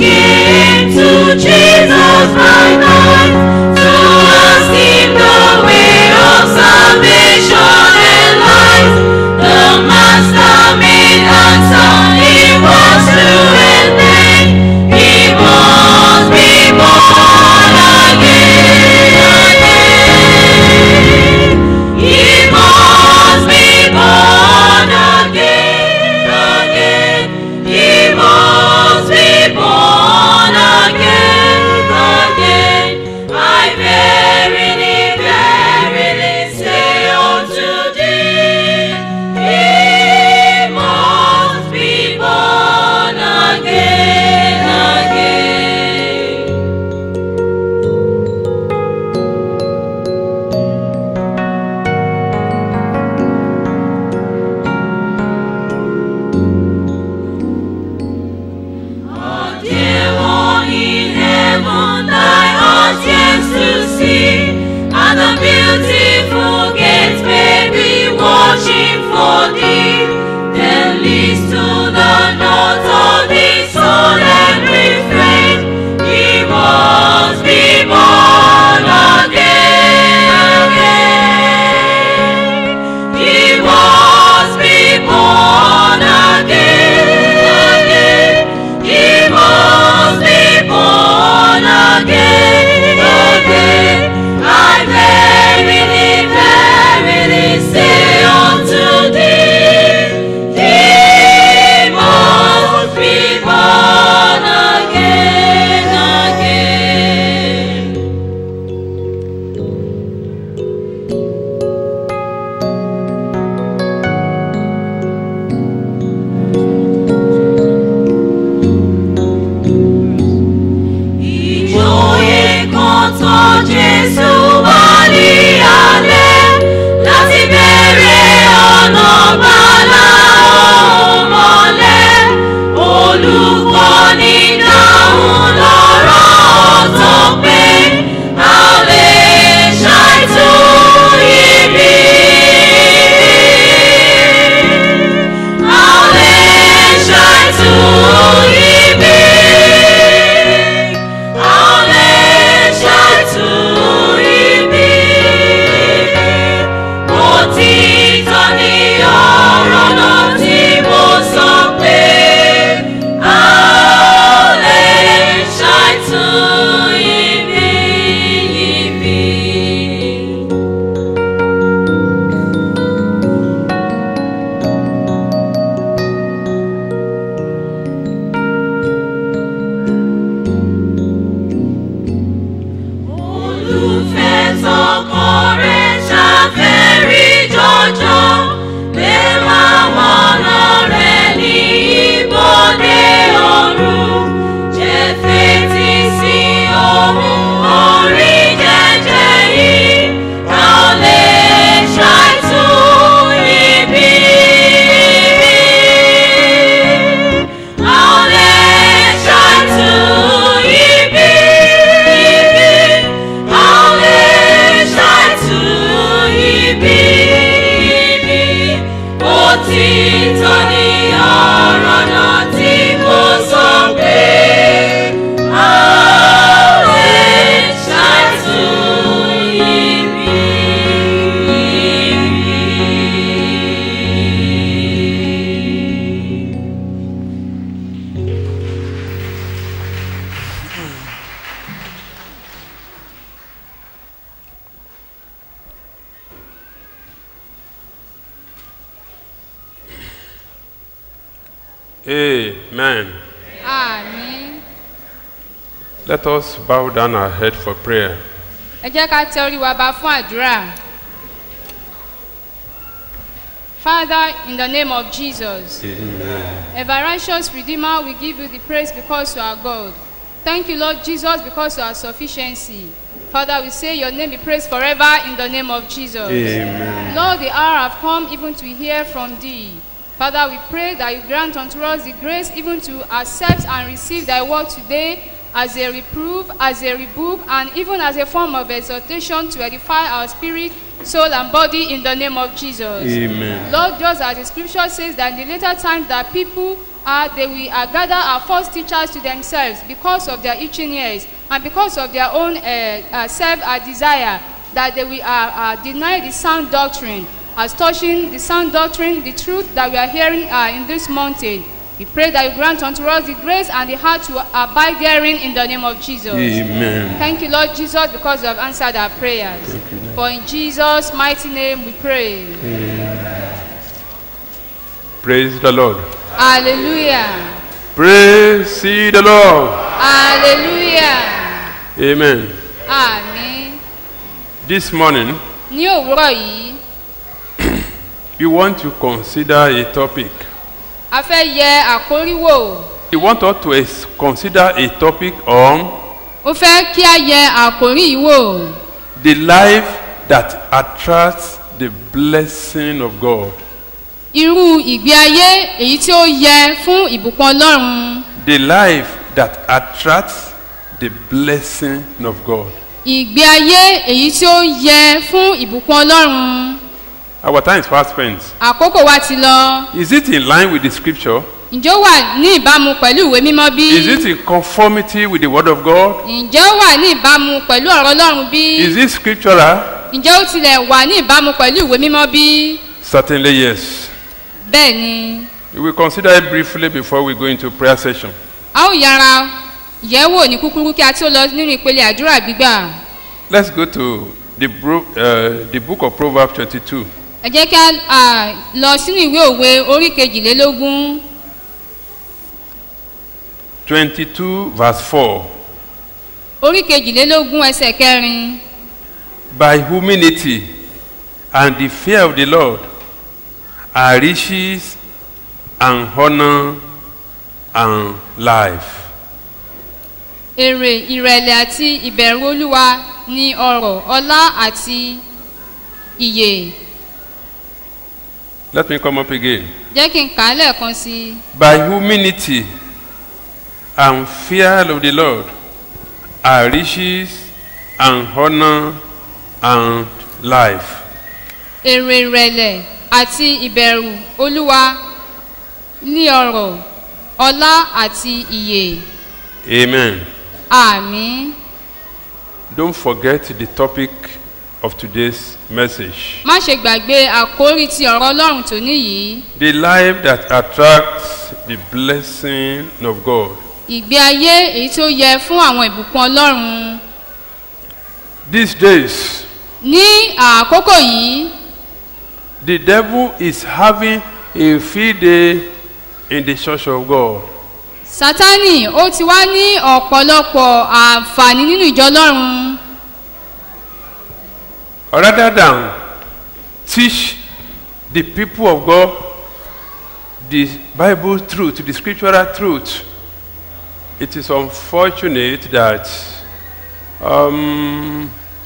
came to Jesus by night to ask him the way of salvation and life. The Master made answer, he was true and plain. He must be born again. He must be born again, again. He must be born again, again. I verily, verily say unto thee, He must be born again, again. Oh, dear one in heaven, thy heart yearns to see, and the beautiful gates may be watching for thee. Then leads to the north of the soul and refrain. He must be born again, again. He must be born again, again. He must be born again, again. I verily, verily say unto thee, He must be born again, again. ìjòyè kan tọ́ jésù wá ní alẹ́ láti bẹ̀rẹ̀ ọ̀nà bàlá òun mọ́lẹ̀ olùkọ́ni dáhùn lọ́rọ̀ tó pé a ò lè ṣàìtú ibi. A ò lè ṣàìtú ibi. Òtítọ́ ni ọ̀rọ̀ náà tí mo sọ pé a ò lè ṣàìtú ibi ibi. olùfẹ́ tọkọ rẹ̀ ṣàfẹ́rí jọjọ lè láwọn ọ̀nà rẹ̀ ní ibodè ọ̀run jẹ́ fetí sí ohun orí jẹ́jẹ́ yìí ká ò lè ṣàìtú ibi. A ò lè ṣàìtú ibi. A ò lè ṣàìtú ibi. Òtítọ́ ni ọ̀rọ̀ náà tí mo sọ pé a ò lè ṣàìtú ibi. Amen. àmín Let us bow down our head for prayer. ẹ jẹ́ ká tẹ orí wa ba fún àdúrà. Father, in the name of Jesus, Amen. ever righteous Redeemer, we give you the praise because you are God. Thank you, Lord Jesus, because you are sufficiency. Father, we say your name be praised forever in the name of Jesus. Amen. Lord, the hour have come even to hear from thee. Father, we pray that you grant unto us the grace even to accept and receive thy word today as a reproof, as a rebuke, and even as a form of exhortation to edify our spirit soul, and body in the name of Jesus. Amen. Lord, just as the scripture says that in the later time that people are, they will uh, gather our false teachers to themselves because of their itching ears and because of their own uh, uh, self uh, desire, that they will uh, uh, deny the sound doctrine as touching the sound doctrine, the truth that we are hearing uh, in this mountain. We pray that you grant unto us the grace and the heart to abide therein in the name of Jesus. Amen. Thank you, Lord Jesus, because you have answered our prayers. Thank you, Lord. For in Jesus' mighty name we pray. Praise the Lord. Hallelujah. Praise ye the Lord. Hallelujah. Amen. Àmín. This morning, Ní òwúrọ̀ yìí, we want to consider a topic. a fẹ́ yẹ àkórí wò. We want us to es- consider a topic on Ó fẹ́ kí a yẹ àkórí yìí wò. the life that attracts the blessing of God. Irú ìgbé ayé èyí tí ó yẹ fún ìbùkún Ọlọ́run. The life that attracts the blessing of God. Ìgbé ayé èyí tí ó yẹ fún ìbùkún Ọlọ́run. Our time is fast spent. Àkókò wa ti lọ. Is it in line with the scripture? Ǹjẹ́ ó wà ní ìbámu pẹ̀lú ìwé mímọ́ bí? Is it in conformity with the word of God? Ǹjẹ́ ó wà ní ìbámu pẹ̀lú ọ̀rọ̀ Ọlọ́run bí? Is it scriptural? Ǹjẹ́ ó tilẹ̀ wà ní ìbámu pẹ̀lú ìwé mímọ́ bí? Certainly yes. Bẹ́ẹ̀ ni, We will consider it briefly before we go into prayer session. a ó yára yẹ̀wò ní kúkúrú kí a tó lọ nínú ìpele àdúrà gbígbà. Let's go to the, bro- uh, the book of Proverbs 22. Ẹ jẹ́ kí a à, lọ sínú ìwé òwe orí kejìlélógún 22 verse 4. orí kejìlélógún ẹsẹ̀ kẹrin. By humility and the fear of the Lord are riches and honor and life. Èrè ìrẹ̀lẹ̀ àti ìbẹ̀rù Olúwa ni ọrọ̀ ọlá àti ìyè. Let me come up again. Jẹ́ kí n kà á lẹ́ẹ̀kan sí i. By humility and fear of the Lord are riches and honor and life. èrè ìrẹ̀lẹ̀ àti ìbẹ̀rù olúwa ní ọrọ̀ ọlá àti ìyè Amen. àmì Don't forget the topic of today's message. má ṣe gbàgbé àkórí ti ọ̀rọ̀ ọlọ́run tó níyìí The life that attracts the blessing of God. ìgbé ayé èyí tó yẹ fún àwọn ìbùkún ọlọ́run These days, ní àkókò yìí the devil is having a field day in the church of God. sátánì ó ti wá ní ọ̀pọ̀lọpọ̀ àǹfààní nínú ìjọ ọlọ́run Rather than teach the people of God the Bible truth, the scriptural truth, it is unfortunate that um,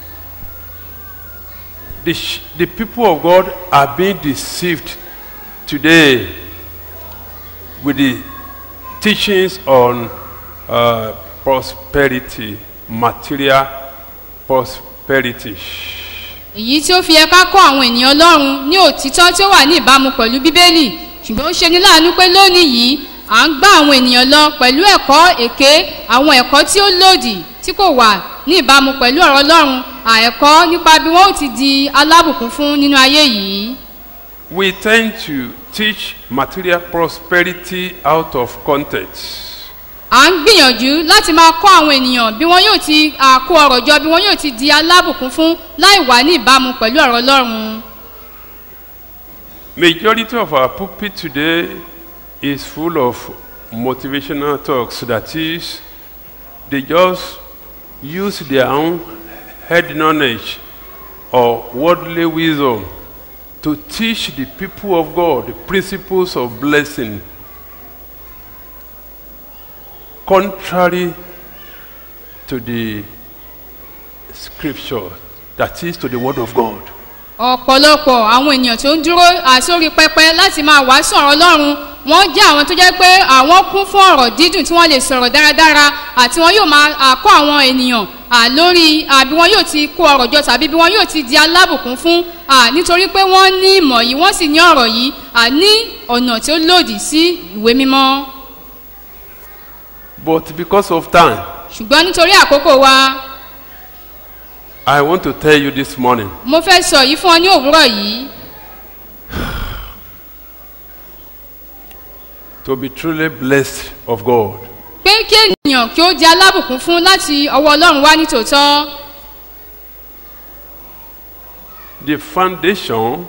the, sh- the people of God are being deceived today with the teachings on uh, prosperity, material prosperity. èyí tí ó fi yẹ ká kọ́ àwọn ènìyàn ọlọ́run ní òtítọ́ tí ó wà ní ìbámu pẹ̀lú bíbélì ṣùgbọ́n ó ṣe ní láàánú pé lónìí yìí à ń gbá àwọn ènìyàn lọ pẹ̀lú ẹ̀kọ́ èké àwọn ẹ̀kọ́ tí ó lòdì tí kò wà ní ìbámu pẹ̀lú ọ̀rọ̀ ọlọ́run àẹ̀kọ́ nípa bí wọ́n ó ti di alábùkún fún nínú ayé yìí We tend to teach material prosperity out of context. à ń gbìyànjú láti máa kọ́ àwọn ènìyàn bí wọ́n yóò ti àkó ọ̀rọ̀ jọ bí wọ́n yóò ti di alábùkún fún láì wà ní ìbámu pẹ̀lú ọ̀rọ̀ ọlọ́run Majority of our pulpit today is full of motivational talks. That is, they just use their own head knowledge or worldly wisdom to teach the people of God the principles of blessing, contrary to the scripture, that is, to the word of God. ọ̀pọ̀lọpọ̀ àwọn ènìyàn tó ń dúró àsórí pẹpẹ láti máa wàásù ọ̀rọ̀ ọlọ́run wọ́n jẹ́ àwọn tó jẹ́ pé àwọn kún fún ọ̀rọ̀ dídùn tí wọ́n lè sọ̀rọ̀ dáradára àti wọn yóò máa àkọ́ àwọn ènìyàn à, lórí à, bí wọn yóò ti kó ọrọ̀ jọ tàbí bí wọn yóò ti di alábùkún fún à, nítorí pé wọ́n ní ìmọ̀ yìí wọ́n sì ní ọ̀rọ̀ yìí à, ní ọ̀nà tí ó lòdì sí ìwé mímọ́ But because of time, ṣùgbọ́n nítorí àkókò wa I want to tell you this morning mo fẹ́ sọ yìí fún ọ ní òwúrọ̀ yìí to be truly blessed of God. pé kí ènìyàn kí ó di alábùkún fún láti ọwọ́ ọlọ́run wá ní tòótọ́ The foundation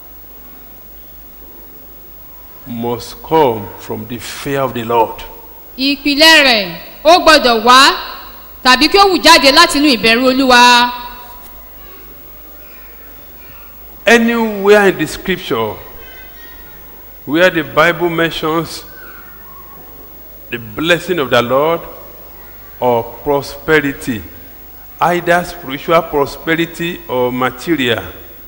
must come from the fear of the Lord. ìpìlẹ̀ rẹ̀ ó gbọ́dọ̀ wá tàbí kí ó wù jáde láti inú ìbẹ̀rù olúwa Anywhere in the scripture where the Bible mentions the blessing of the Lord or prosperity, either spiritual prosperity or material,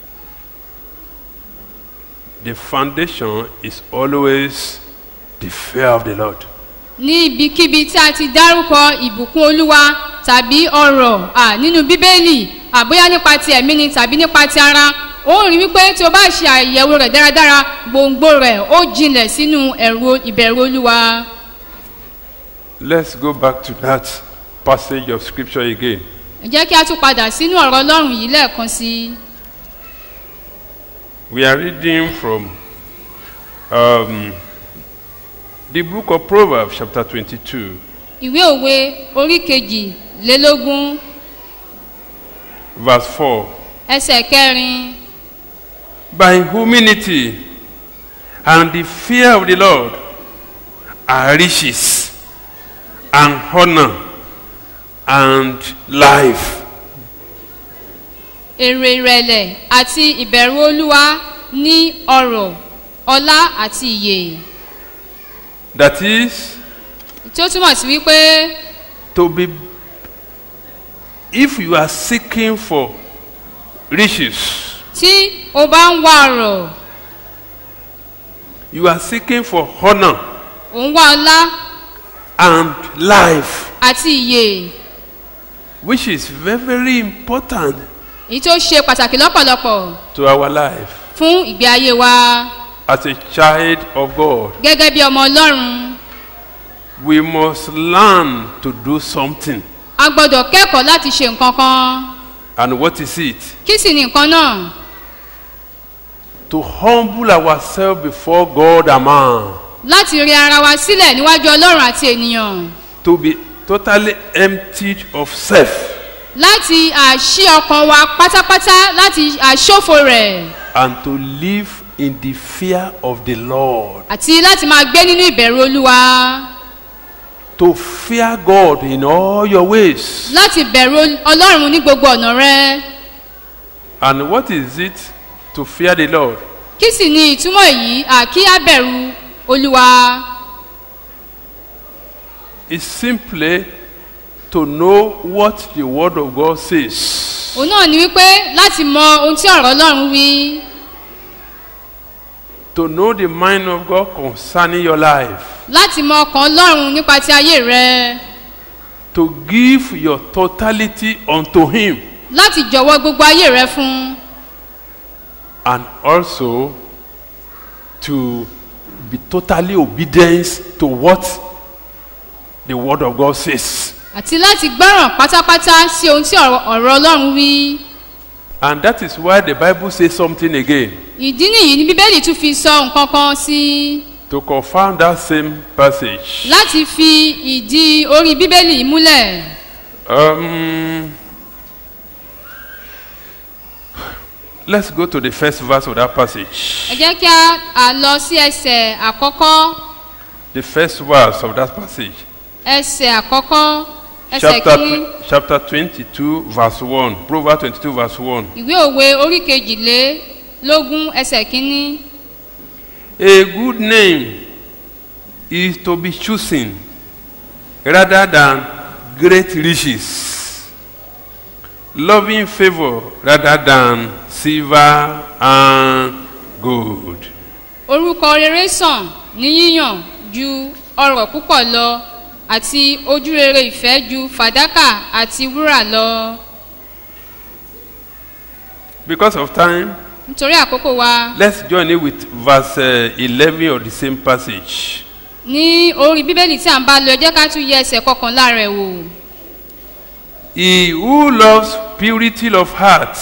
the foundation is always the fear of the Lord. ní ibikíbi tí a ti dárúkọ ìbùkún olúwa tàbí ọrọ̀ à nínú bíbélì àbóyá nípa ti ẹ̀mí ni tàbí nípa ti ara ó rí wípé tí o bá ṣe àyẹ̀wò rẹ̀ dáradára gbòǹgbò rẹ̀ ó jinlẹ̀ sínú ẹ̀rù ìbẹ̀rù olúwa Let's go back to that passage of scripture again. ẹ jẹ́ kí a tún padà sínú ọ̀rọ̀ ọlọ́run yìí lẹ́ẹ̀kan sí i We are reading from um, the book of Proverbs, chapter 22, ìwé òwe orí kejìlélógún verse 4. ẹsẹ̀ kẹrin By humility and the fear of the Lord are riches and honor and life. èrè ìrẹ̀lẹ̀ àti ìbẹ̀rù olúwa ní ọrọ̀ ọlá àti ìyè That is tí ó túmọ̀ sí wípé to be, if you are seeking for riches, tí o bá ń wá ọrọ̀ you are seeking for honor ò ń wá ọlá and life, àti ìyè which is very, very important èyí tó ṣe pàtàkì lọ́pọ̀lọpọ̀ to our life fún ìgbé ayé wa as a child of God. gẹ́gẹ́ bí ọmọ ọlọ́run We must learn to do something. a gbọ́dọ̀ kẹ́kọ̀ọ́ láti ṣe nǹkan kan And what is it? kí sì ni nǹkan náà To humble ourselves before God and man. láti rí ara wa sílẹ̀ níwájú ọlọ́run àti ènìyàn To be totally emptied of self. láti àṣì ọkàn wa pátápátá láti àṣòfò rẹ̀ And to live in the fear of the Lord. àti láti máa gbé nínú ìbẹ̀rù olúwa To fear God in all your ways. láti bẹ̀rù ọlọ́run ní gbogbo ọ̀nà rẹ And what is it to fear the Lord? kí sì ni ìtumọ̀ èyí àkí á bẹ̀rù olúwa It's simply to know what the Word of God says. òun náà ni wípé láti mọ ohun tí ọ̀rọ̀ ọlọ́run wí To know the mind of God concerning your life. láti mọ ọkàn ọlọ́run nípa ti ayé rẹ To give your totality unto Him. láti jọ̀wọ́ gbogbo ayé rẹ fún un And also to be totally obedient to what the Word of God says. àti láti gbọ́ràn pátápátá sí ohun tí ọ̀rọ̀ ọ̀rọ̀ ọlọ́run wí And that is why the Bible says something again. ìdí nìyí ni bíbélì tún fi sọ nǹkan kan sí To confirm that same passage. láti fi ìdí orí bíbélì múlẹ̀ Um, let's go to the first verse of that ẹ passage. jẹ́ kí a à lọ sí ẹsẹ̀ àkọ́kọ́ The first verse of that passage. ẹsẹ̀ àkọ́kọ́ ẹsẹ̀ Chapter, kìíní tw- chapter 22, verse 1. Proverbs 22, verse 1. ìwé òwe orí kejìlélógún ẹsẹ̀ kìíní A good name is to be chosen rather than great riches, loving favor rather than silver and gold. orúkọ rere sàn ní yíyàn ju ọrọ̀ púpọ̀ lọ àti ojúrere ìfẹ́ ju fàdákà àti wúrà lọ Because of time, nítorí àkókò wa let's join it with verse uh, 11 of the same passage. ní orí bíbélì tí à ń bá lọ ẹ jẹ́ ká tún yẹ ẹsẹ̀ kọkànlá rẹ̀ wò He who loves purity of heart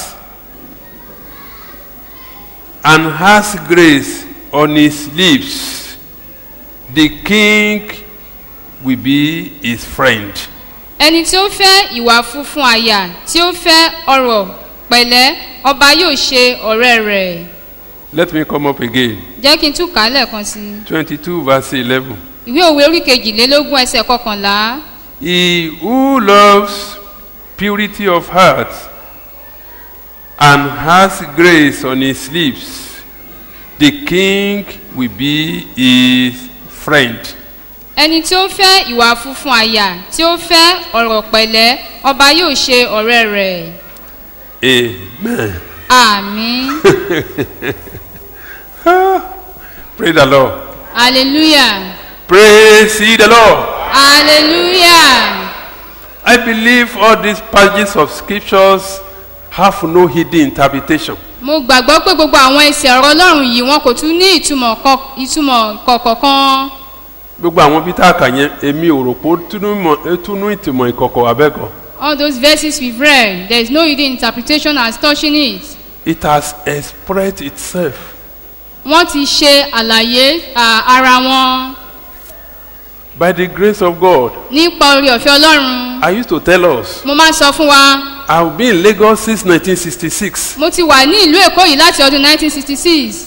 and has grace on his lips, the king will be his friend. ẹni tí ó fẹ́ ìwà funfun àyà tí ó fẹ́ ọrọ̀ pẹ̀lẹ́ ọba yóò ṣe ọ̀rẹ́ rẹ̀ Let me come up again. jẹ́ kí n tún kà á lẹ́ẹ̀kan sí i 22 verse 11. ìwé òwe orí kejìlélógún ẹsẹ̀ kọkànlá He who loves purity of heart and has grace on his lips, the king will be his friend. ẹni tí ó fẹ́ ìwà funfun àyà tí ó fẹ́ ọ̀rọ̀ pẹ̀lẹ́ ọba yóò ṣe ọ̀rẹ́ rẹ̀ Amen. àmín Praise the Lord. hallelujah Praise ye the Lord. hallelujah I believe all these passages of scriptures have no hidden interpretation. mo gbàgbọ́ pé gbogbo àwọn ẹsẹ̀ ọ̀rọ̀ ọlọ́run yìí wọn kò tún ní ìtumọ̀ kọ- ìtumọ̀ kọ̀ọ̀kan gbogbo àwọn bí tá a kà yẹn èmi ò rò pé ó túnú mọ̀- ó túnú ìtìmọ̀ ìkọ̀kọ̀ abẹ́kọ̀. all those verses we've read there is no hidden interpretation as touching it It has expressed itself. wọ́n ti ṣe àlàyé à, ara wọn By the grace of God, nípa orí ọ̀fẹ́ ọlọ́run I used to tell us, mo máa ń sọ fún wa I've been in Lagos since 1966. mo ti wà ní ìlú èkó yìí láti ọdún 1966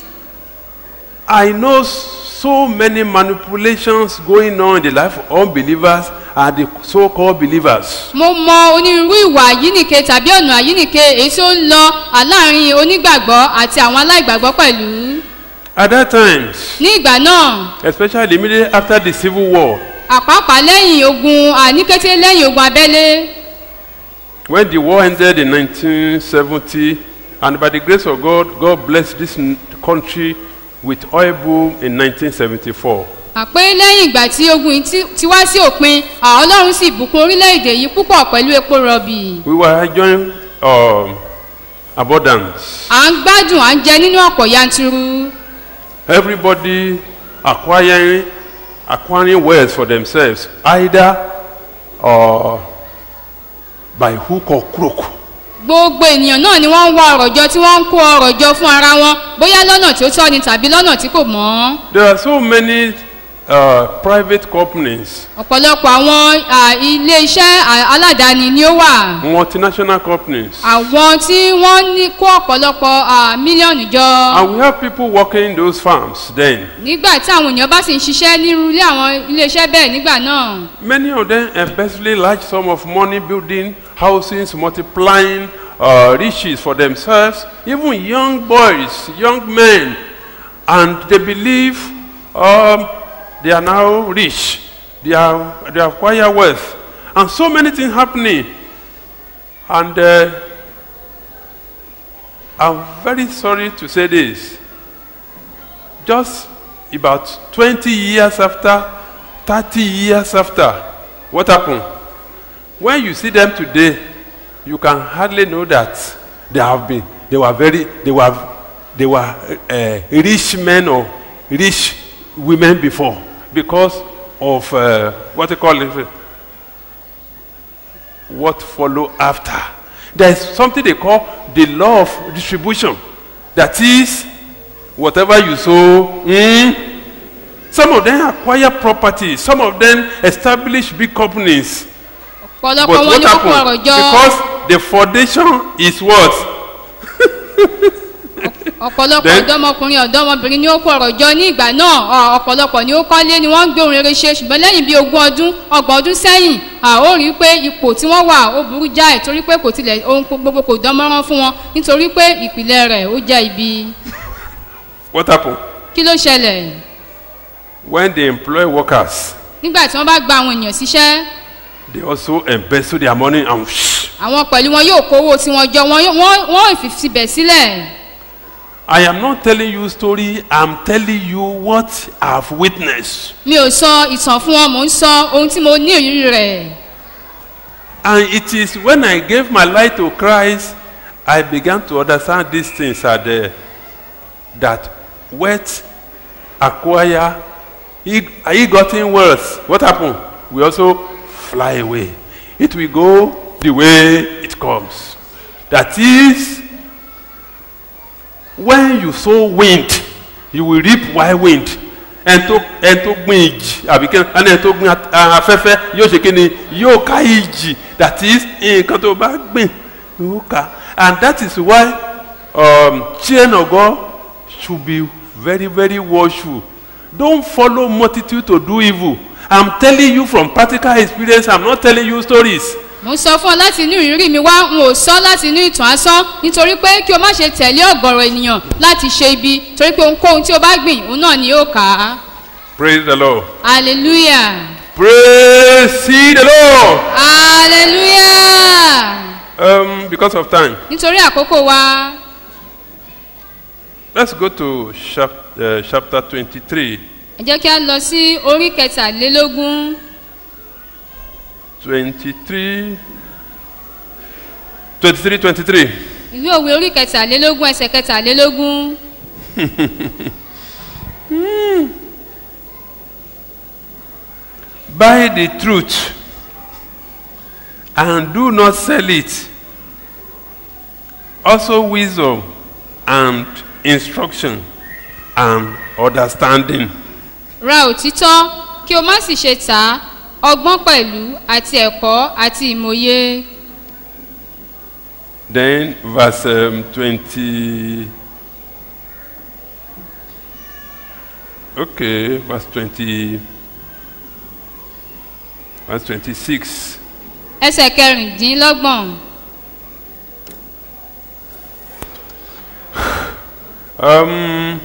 I know so many manipulations going on in the life of unbelievers and the so-called believers. mo mọ onírúurú ìwà àyínìke tàbí ọ̀nà àyínìke èyí tí ó ń lọ láàrin onígbàgbọ́ àti àwọn aláìgbàgbọ́ pẹ̀lú At that time, ní ìgbà náà especially immediately after the Civil War, àpapà lẹ́yìn ogun àníkété lẹ́yìn ogun abẹ́lé when the war ended in 1970, and by the grace of God, God blessed this n- country with oil boom in 1974. àpé lẹ́yìn ìgbà tí ogun yìí ti- ti wá sí òpin àwọn ọlọ́run sì bùkún orílẹ̀-èdè yìí púpọ̀ pẹ̀lú epo rọ̀bì We were enjoying um, abundance. à ń gbádùn à ń jẹ nínú ọ̀pọ̀ yanturu Everybody acquiring, acquiring wealth for themselves, either uh, by hook or crook. gbogbo ènìyàn náà ni wọ́n ń wá ọ̀rọ̀ jọ tí wọ́n ń kó ọ̀rọ̀ jọ fún ara wọn bóyá lọ́nà tí ó tọ́ ni tàbí lọ́nà tí kò mọ́ There are so many uh, private companies, ọ̀pọ̀lọpọ̀ àwọn à, ilé-iṣẹ́ à, aládàáni ni ó wà multinational companies, àwọn tí wọ́n ní kó ọ̀pọ̀lọpọ̀ à, mílíọ̀nù jọ and we have people working in those farms then. nígbà tí àwọn èèyàn bá sì ń ṣiṣẹ́ nírú ilé àwọn ilé-iṣẹ́ bẹ́ẹ̀ nígbà náà Many of them embezzling large sum of money building houses, multiplying uh, riches for themselves, even young boys, young men, and they believe um, they are now rich, they are they acquire wealth, and so many things happening. And uh, I'm very sorry to say this. Just about 20 years after, 30 years after, what happened? When you see them today, you can hardly know that they have been, they were very, they were, they were uh, rich men or rich women before because of uh, what they call it, what follow after. There is something they call the law of distribution. That is, whatever you sow, mm, some of them acquire properties, some of them establish big companies. ọ̀pọ̀lọpọ̀ But wọn what ni wọ́n kó ọ̀rọ̀ happened? jọ Because the foundation is what? ọ̀pọ̀lọpọ̀ Then- ọ̀dọ́mọkùnrin ọ̀dọ́mọbìnrin ni ó kó ọ̀rọ̀ jọ ní ìgbà náà ọ- ọ̀pọ̀lọpọ̀ ni ó kọ́lé ni wọ́n ń gbé ohun rere ṣe ṣùgbọ́n lẹ́yìn bíi ogún ọdún ọgbọ̀n ọdún sẹ́yìn à ó rí i pé ipò tí wọ́n wà ó burú jáì torí pé kò tilẹ̀ ohun gbogbo kò dán mọ́rán fún wọn nítorí pé ìpìlẹ̀ rẹ̀ ó jẹ́ ibi What happened? kí ló ṣẹlẹ̀ When they employ workers, nígbà tí wọ́n bá gba àwọn èèyàn síṣẹ́ they also embezzle their money and àwọn pẹ̀lú wọn yóò kówó tí wọ́n jọ wọn yóò- wọ́n wọ́n ìfìsibẹ̀ sílẹ̀ I am not telling you story, I'm telling you what I've witnessed. mi ò sọ ìtàn fún wọn mò ń sọ ohun tí mo ní ìrírí rẹ̀ And it is when I gave my life to Christ, I began to understand these things are there. That wealth acquire, he, he gotten wealth. What happened? We also fly away. It will go the way it comes. That is, when you sow wind, you will reap wild wind. ẹn tó ẹn tó gbin ìjì àbí kí ẹni ẹni tó gbin at- a- afẹ́fẹ́ yóò ṣe kí ni yóò ká ìjì that is nǹkan tó bá gbìn yóò ká and that is why um, children of God should be very very watchful don't follow multitude to do evil i'm telling you from practical experience i'm not telling you stories mo ń sọ fún ọ láti inú ìrírí mi wá n ò sọ láti inú ìtàn asán nítorí pé kí o má ṣe tẹ̀lé ọ̀gọ̀rọ̀ ènìyàn láti ṣe ibi torí pé ohunkóhun tí o bá gbìn òun náà ni yóò kà á praise the lord hallelujah praise ye the lord hallelujah um, because of time nítorí àkókò wa let's go to chap, uh, chapter twenty-three. ẹ jẹ́ kí a lọ sí orí kẹtàlélógún 23 23 23 ìwé òwe orí kẹtàlélógún ẹsẹ̀ kẹtàlélógún buy the truth and do not sell it also wisdom and instruction and understanding ra òtítọ́ kí o má sì ṣe tà á ọgbọ́n pẹ̀lú àti ẹ̀kọ́ àti ìmòye then verse um, 20 okay verse 20 verse 26 ẹsẹ̀ kẹrìndínlọ́gbọ̀n Um,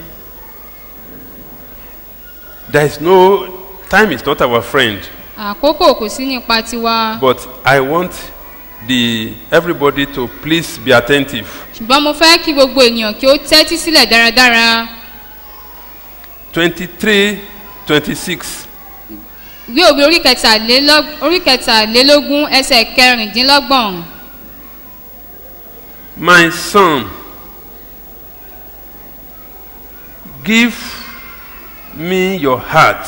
there is no time is not our friend, àkókò kò sí nípa tiwa but I want the everybody to please be attentive. ṣùgbọ́n mo fẹ́ kí gbogbo ènìyàn kí ó tẹ́tí sílẹ̀ dáradára Twenty-three, twenty-six. ìwé òwe orí kẹtàlélọ́- orí kẹtàlélógún ẹsẹ̀ kẹrìndínlọ́gbọ̀n My son, give me your heart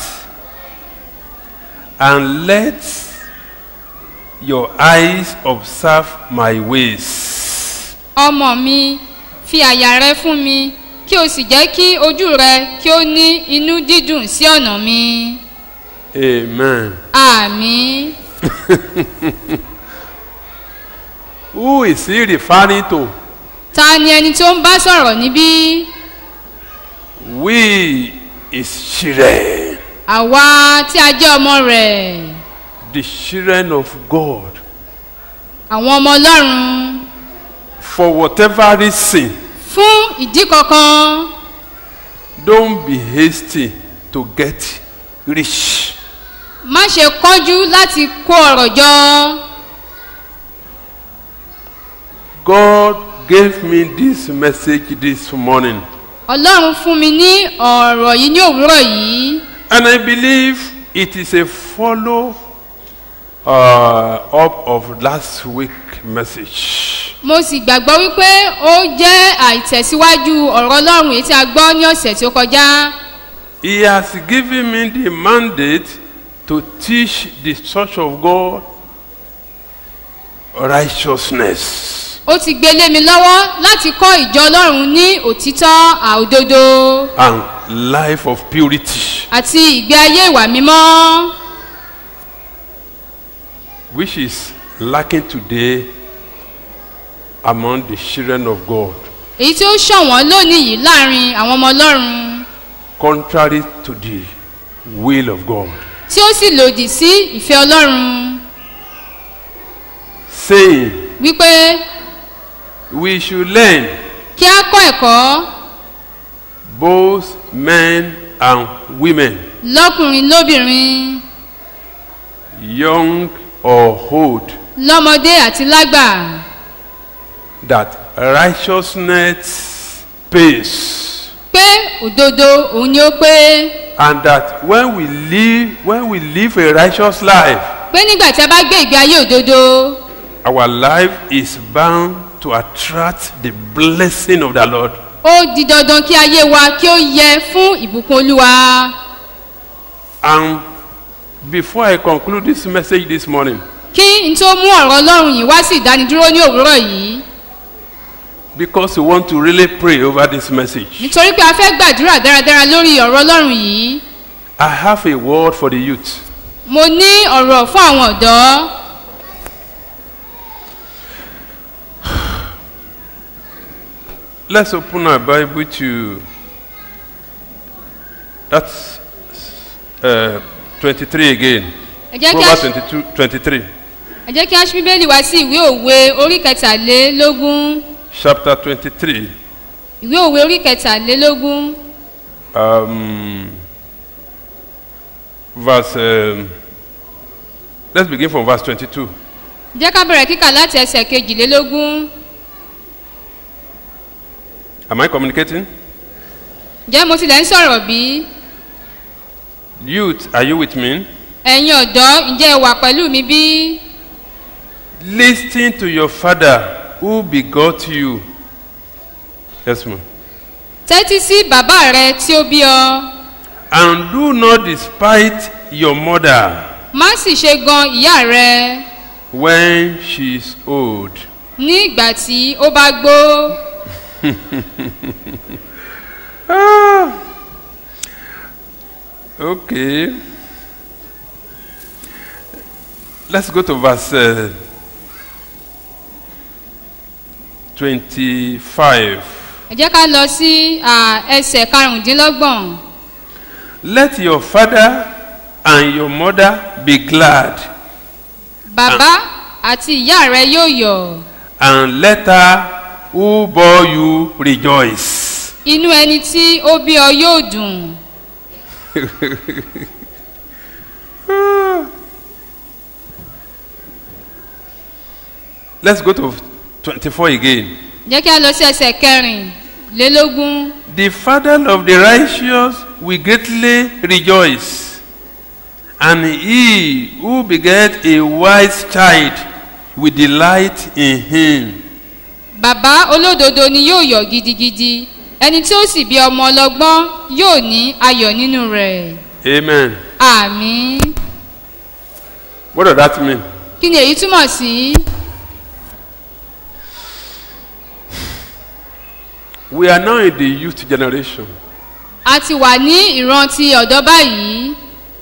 and let your eyes observe my ways. ọmọ mi fi àyà rẹ fún mi kí o sì jẹ́ kí ojú rẹ kí ó ní inú dídùn sí ọ̀nà mi Amen. àmì Who is he referring to? ta ni ẹni tó ń bá sọ̀rọ̀ níbí We is children, àwa tí a jẹ́ ọmọ rẹ̀ the children of God. àwọn ọmọ ọlọ́run For whatever reason, fún ìdí kankan don't be hasty to get rich. má ṣe kánjú láti kó ọ̀rọ̀ jọ God gave me this message this morning, ọlọ́run fún mi ní ọ̀rọ̀ yìí ní òwúrọ̀ yìí and I believe it is a follow uh, up of last week message. mo sì gbàgbọ́ wípé ó jẹ́ àìtẹ̀síwájú ọ̀rọ̀ ọlọ́run èyí tí a gbọ́ ní ọ̀sẹ̀ tí ó kọjá He has given me the mandate to teach the church of God righteousness. ó ti gbé lé mi lọ́wọ́ láti kọ́ ìjọ ọlọ́run ní òtítọ́ àòdodo and life of purity. àti ìgbé ayé ìwà mímọ́ which is lacking today among the children of God, èyí tí ó ṣọ̀wọ́n lónìí yìí láàrin àwọn ọmọ ọlọ́run contrary to the will of God. tí ó sì lòdì sí ìfẹ́ ọlọ́run Saying wípé we should learn kí á kọ́ ẹ̀kọ́ both men and women, lọ́kùnrin lóbìnrin young or old, lọ́mọdé àti lágbà that righteousness pays. pé òdodo òun ni ó pé And that when we live, when we live a righteous life, pé nígbà tí a bá gbé ìgbé ayé òdodo our life is bound to attract the blessing of the Lord. ó di dandan kí ayé wa kí ó yẹ fún ìbùkún olúwa And before I conclude this message this morning, kí n tó mú ọ̀rọ̀ ọlọ́run yìí wá sí ìdánidúró ní òwúrọ̀ yìí because we want to really pray over this message, nítorí pé a fẹ́ gbàdúrà dáradára lórí ọ̀rọ̀ ọlọ́run yìí I have a word for the youth. mo ní ọ̀rọ̀ fún àwọn ọ̀dọ́ Let's open our Bible to that's uh, 23 again. ẹ jẹ́ kí a Proverbs 22, 23, ẹ jẹ́ kí a ṣí bíbélì wá sí ìwé òwe orí kẹtàlélógún chapter 23. ìwé òwe orí kẹtàlélógún Um, verse. Um, let's begin from verse 22. jẹ́ ká bẹ̀rẹ̀ kíkà láti ẹsẹ̀ kejìlélógún Am I communicating? ǹjẹ́ mo tilẹ̀ ń sọ̀rọ̀ bí Youth, are you with me? ẹ̀yin ọ̀dọ́ ǹjẹ́ ẹ wà pẹ̀lú mi bí Listen to your father who begot you. Yes, ma'am. tẹ́tí sí bàbá rẹ tí ó bí ọ And do not despise your mother má sì ṣe gan ìyá rẹ when she is old. ní ìgbà tí ó bá gbó Ah. Okay. Let's go to verse uh, 25. ẹ jẹ́ ká lọ sí à, ẹsẹ̀ karùndínlọ́gbọ̀n Let your father and your mother be glad, bàbá àti ìyá rẹ yóò yọ̀ and let her who bore you rejoice. inú ẹni tí ó bí ọ yóò dùn Let's go to 24 again. jẹ́ kí a lọ sí ẹsẹ̀ kẹrìnlélógún The father of the righteous will greatly rejoice, and he who beget a wise child will delight in him. bàbá olódodo ni yóò yọ̀ gidigidi ẹni tí ó sì bí ọmọ ọlọ́gbọ́n yóò ní ayọ̀ nínú rẹ̀ Amen. àmì What does that mean? kí ni èyí túmọ̀ sí We are now in the youth generation, a ti wà ní ìran ti ọ̀dọ́ báyìí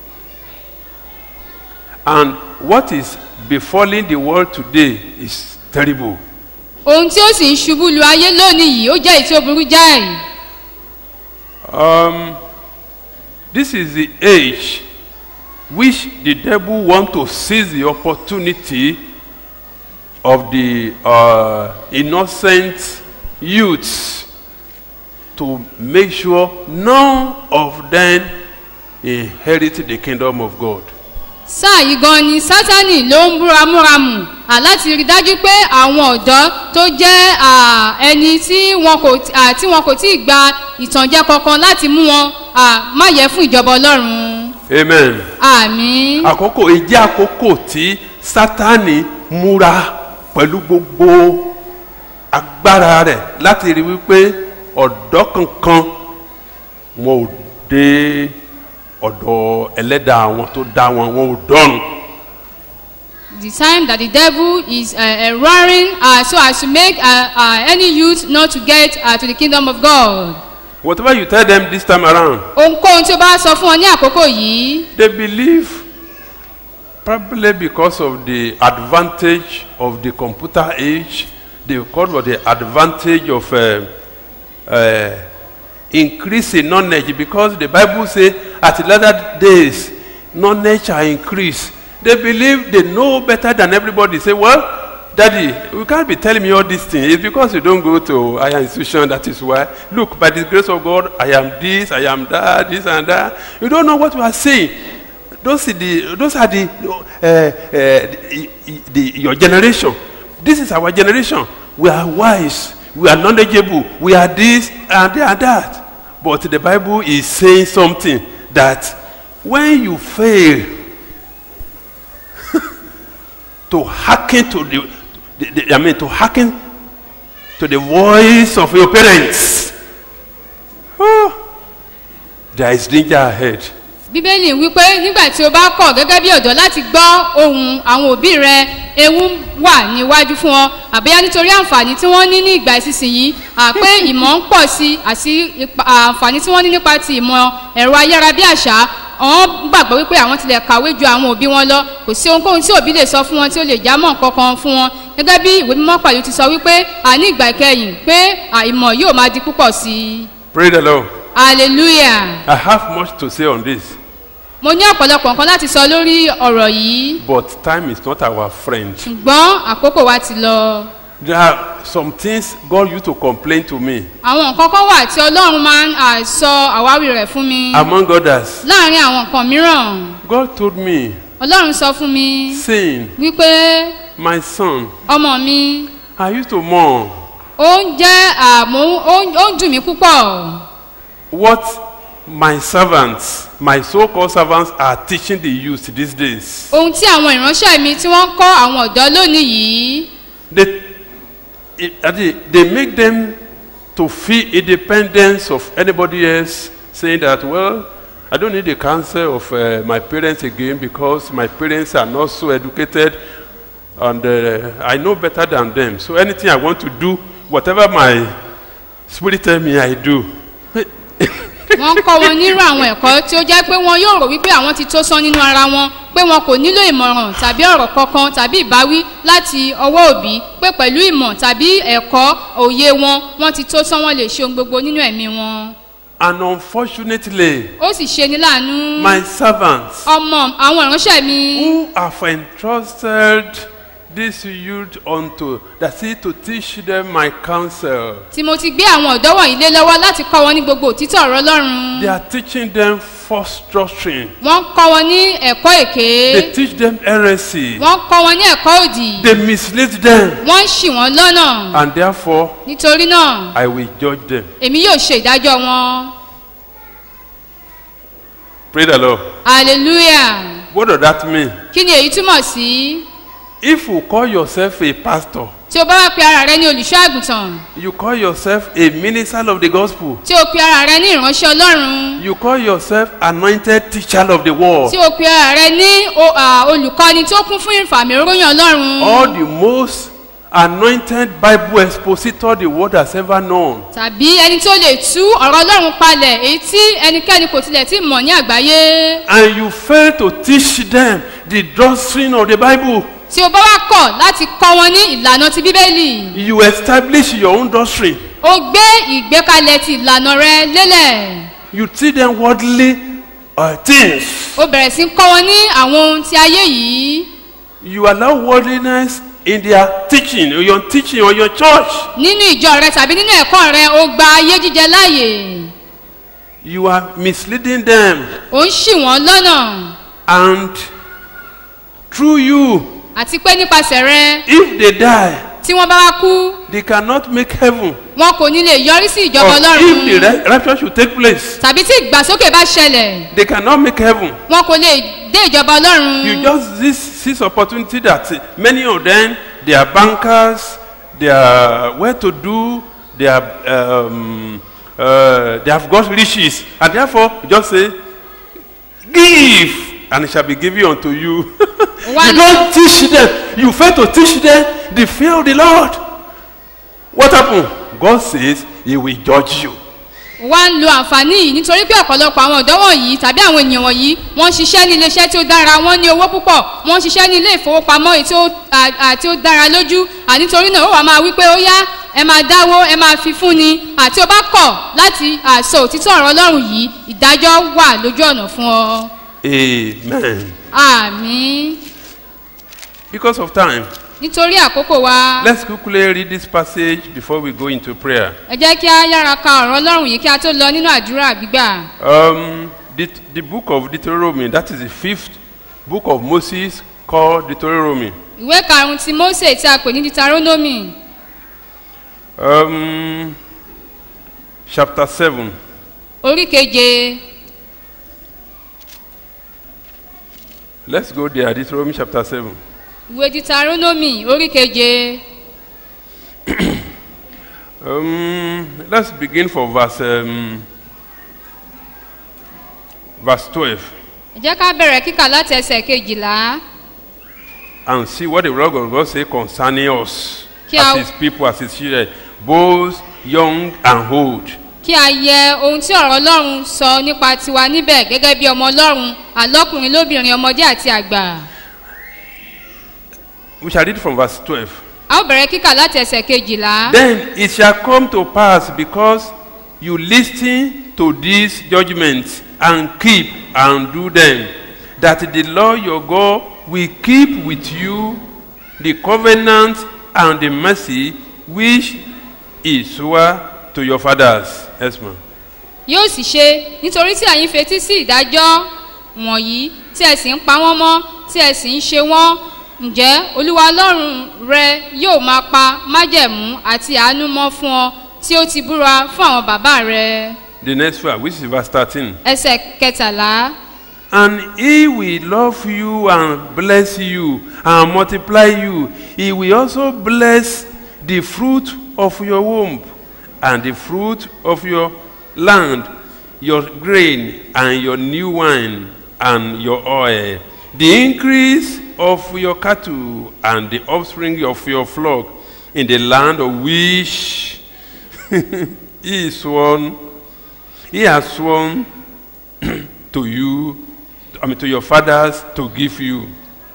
and what is befalling the world today is terrible. ohun tí ó sì ń ṣubú lu ayé lónìí yìí ó jẹ́ èyí tí ó burú jáì Um, this is the age which the devil want to seize the opportunity of the uh, innocent youths to make sure none of them inherit the kingdom of God. sáà yìí gan ni sátani ló ń búramúramù à láti rí dájú pé àwọn ọ̀dọ́ tó jẹ́ à, ẹni tí wọn kò à, tí wọn kò tí ì gba ìtànjẹ kankan láti mú wọn à, má yẹ fún ìjọba ọlọ́run Amen. àmì àkókò ìjẹ́ àkókò tí sátani múra pẹ̀lú gbogbo agbára rẹ̀ láti rí wípé ọ̀dọ́ kankan wọn ò dé ọ̀dọ̀ ẹlẹ́dàá wọn tó dá wọn wọn ò dọ́run. the time that the devil is uh, uh, roaring uh, so as to make uh, uh, any youth not to get uh, to the kingdom of God whatever you tell them this time around ohunkóhun tí o bá sọ fún ọ ní àkókò yìí they believe probably because of the advantage of the computer age because of the advantage of uh, uh, increase in knowledge because the bible say at the latter days knowledge shall increase they believe they know better than everybody say well daddy you can't be telling me all these things it's because you don't go to higher institution that is why look by the grace of god i am this i am that this and that you don't know what you are saying those are the those are the uh, uh, the, the your generation this is our generation we are wise we are knowledgeable, we are this and they are that. But the Bible is saying something that when you fail to hearken to the, the, the I mean to hearken to the voice of your parents, oh, there is danger ahead. bíbélì wípé nígbà tí o bá kọ̀ gẹ́gẹ́ bí ọ̀dọ́ láti gbọ́ ohun àwọn òbí rẹ ewu wà níwájú fún ọ àbíyá nítorí àǹfààní tí wọ́n ní ní ìgbà ìsinsìnyí àpé ìmọ̀ ń pọ̀ sí àti ipa- àǹfààní tí wọ́n ní nípa ti ìmọ̀ ẹ̀rọ ayárabíàṣá àwọn gbàgbọ́ wípé àwọn tilẹ̀ kàwé ju àwọn òbí wọn lọ kò sí ohunkóhun tí òbí lè sọ fún wọn tí ó lè já mọ́ kankan fún wọn gẹ́gẹ́ bí ìwé mímọ́ pàlú ti sọ wípé àní ìgbà ìkẹyìn pé à, ìmọ̀ yóò máa di púpọ̀ sí i Praise the Lord. hallelujah I have much to say on this, mo ní ọ̀pọ̀lọpọ̀ nǹkan láti sọ lórí ọ̀rọ̀ yìí but time is not our friend. ṣùgbọ́n àkókò wa ti lọ. There are some things God used to complain to me, àwọn nǹkan kan wà tí ọlọ́run máa ń à, sọ àwáwí rẹ̀ fún mi among others. láàrin àwọn nǹkan mìíràn God told me, ọlọ́run sọ fún mi saying, wípé My son, ọmọ mi I used to mourn ó ń jẹ́ àmú ó ń- ó ń dùn mí púpọ̀ what my servants, my so called servants, are teaching the youth these days. ohun tí àwọn ìránṣẹ́ mi tí wọ́n ń kọ́ àwọn ọ̀dọ́ lónìí yìí They, it- they, they make them to feel independence of anybody else, saying that, well, I don't need the counsel of uh, my parents again because my parents are not so educated and uh, I know better than them. So anything I want to do, whatever my spirit tell me, I do. wọ́n ń kọ́ wọn nírú àwọn ẹ̀kọ́ tí ó jẹ́ pé wọn yóò rò wípé àwọn ti tó sán nínú ara wọn pé wọn kò nílò ìmọ̀ràn tàbí ọ̀rọ̀ kankan tàbí ìbáwí láti ọwọ́ òbí pé pẹ̀lú ìmọ̀ tàbí ẹ̀kọ́ òye wọn wọ́n ti tó sán wọn lè ṣe ohun gbogbo nínú ẹ̀mí wọn. And unfortunately, ó sì ṣe ní láàánú my servants ọmọ àwọn ìránṣẹ́ mi who have entrusted this youth unto, that is to teach them my counsel. tí mo ti gbé àwọn ọ̀dọ́ wọ̀nyí lé lọ́wọ́ láti kọ́ wọn ní gbogbo òtítọ́ ọ̀rọ̀ ọlọ́run They are teaching them false doctrine. wọ́n ń kọ́ wọn ní ẹ̀kọ́ èké They teach them heresy. wọ́n ń kọ́ wọn ní ẹ̀kọ́ òdì they They mislead them. wọ́n ń ṣì wọ́n lọ́nà And therefore, nítorí náà I will judge them. èmi yóò ṣe ìdájọ́ wọn Pray the Lord. hallelujah What does that mean? kí ni èyí túmọ̀ sí If you call yourself a pastor, tí o bá wá pe ara rẹ ní olùṣọ́ àgùntàn you call yourself a minister of the gospel, tí o pe ara rẹ ní ìránṣẹ́ ọlọ́run you call yourself anointed teacher of the world, tí o pe ara rẹ ní o- à, olùkọ́ni tó kún fún ìfàmì oróyìn ọlọ́run or the most anointed Bible expositor the world has ever known, tàbí ẹni tó lè tú ọ̀rọ̀ ọlọ́run palẹ̀ èyí tí ẹnikẹ́ni kò tilẹ̀ tí mọ̀ ní àgbáyé and you fail to teach them the doctrine of the Bible, tí o bá wá kọ̀ láti kọ́ wọn ní ìlànà ti bíbélì you establish your own doctrine. o gbé ìgbékalẹ̀ ti ìlànà rẹ lélẹ̀ You teach them worldly uh, things. o bẹ̀rẹ̀ sí kọ́ wọn ní àwọn ohun ti ayé yìí You allow worldliness in their teaching, or your teaching, or your church. nínú ìjọ rẹ tàbí nínú ẹ̀kọ́ rẹ o gba ayé jíjẹ láàyè You are misleading them. o ń ṣì wọ́n lọ́nà And through you, àti pé nípasẹ̀ rẹ if they die, tí wọ́n bá wá kú they cannot make heaven. wọn kò ní lè yọrí sí Or ìjọba if the ọlọ́run ra- rapture should take place, tàbí tí ìgbàsókè bá ṣẹlẹ̀ they cannot make heaven. wọn kò lè dé ìjọba ọlọ́run You just this this opportunity that uh, many of them they are bankers, they are well to do, they are um, uh, they have got riches, and therefore you just say, give, and it shall be given unto you. you One- don't teach them. You fail to teach them the fear of the Lord. What happened? God says He will judge you. wá ń lo àǹfààní yìí nítorí pé ọ̀pọ̀lọpọ̀ àwọn ọ̀dọ́ wọ̀nyí tàbí àwọn ènìyàn wọ̀nyí wọ́n ń ṣiṣẹ́ ní iléeṣẹ́ tí ó dára wọ́n ní owó púpọ̀ wọ́n ń ṣiṣẹ́ ní ilé ìfowópamọ́ èyí tí ó à- à- tí ó dára lójú ànítorí náà ó wà máa wí pé ó yá ẹ máa dáwó ẹ máa fi fún ni àti ó bá kọ̀ láti àṣọ òtítọ́ ọ̀rọ̀ ọlọ́run yìí ìdájọ́ wà lójú ọ̀nà fún ọ. Amen. àmì Because of time, nítorí àkókò wa let's quickly read this passage before we go into prayer. ẹ jẹ́ kí á yára ka ọ̀rọ̀ ọlọ́run yìí kí a tó lọ nínú àdúrà gbígbà. Um, the, the book of Deuteronomy, that is the fifth book of Moses called Deuteronomy. ìwé karùn-ún ti mose tí a pè ní deuteronomy Um, chapter 7. orí keje Let's go there. Deuteronomy chapter 7. ìwé ditaronomi orí keje Um, let's begin from verse, um, verse 12 ẹ jẹ́ ká bẹ̀rẹ̀ kíkà láti ẹsẹ̀ kejìlá and see what the word of God say concerning us Kí as a- his people, as his children, both young and old. kí a yẹ ohun tí ọ̀rọ̀ ọlọ́run sọ nípa tiwa níbẹ̀ gẹ́gẹ́ bí ọmọ ọlọ́run àlọ́kùnrin lóbìnrin ọmọdé àti àgbà We shall read from verse 12. a ó bẹ̀rẹ̀ kíkà láti ẹsẹ̀ kejìlá Then it shall come to pass because you listen to these judgments and keep and do them, that the Lord your God will keep with you the covenant and the mercy which he swore to your fathers. Yes, ma'am. yóò sì ṣe nítorí tí ẹ̀yin fetí sí ìdájọ́ wọ̀nyí tí ẹ sì ń pa wọ́n mọ́ tí ẹ sì ń ṣe wọ́n ǹjẹ́ olúwa ọlọ́run rẹ yóò máa pa májẹ̀mú àti àánú mọ́ fún ọ tí ó ti búra fún àwọn bàbá rẹ The next one, which is verse 13. ẹsẹ̀ kẹtàlá And he will love you and bless you and multiply you. He will also bless the fruit of your womb and the fruit of your land, your grain and your new wine and your oil, the increase of your cattle and the offspring of your flock in the land of which he is sworn, he has sworn to you, I mean to your fathers to give you.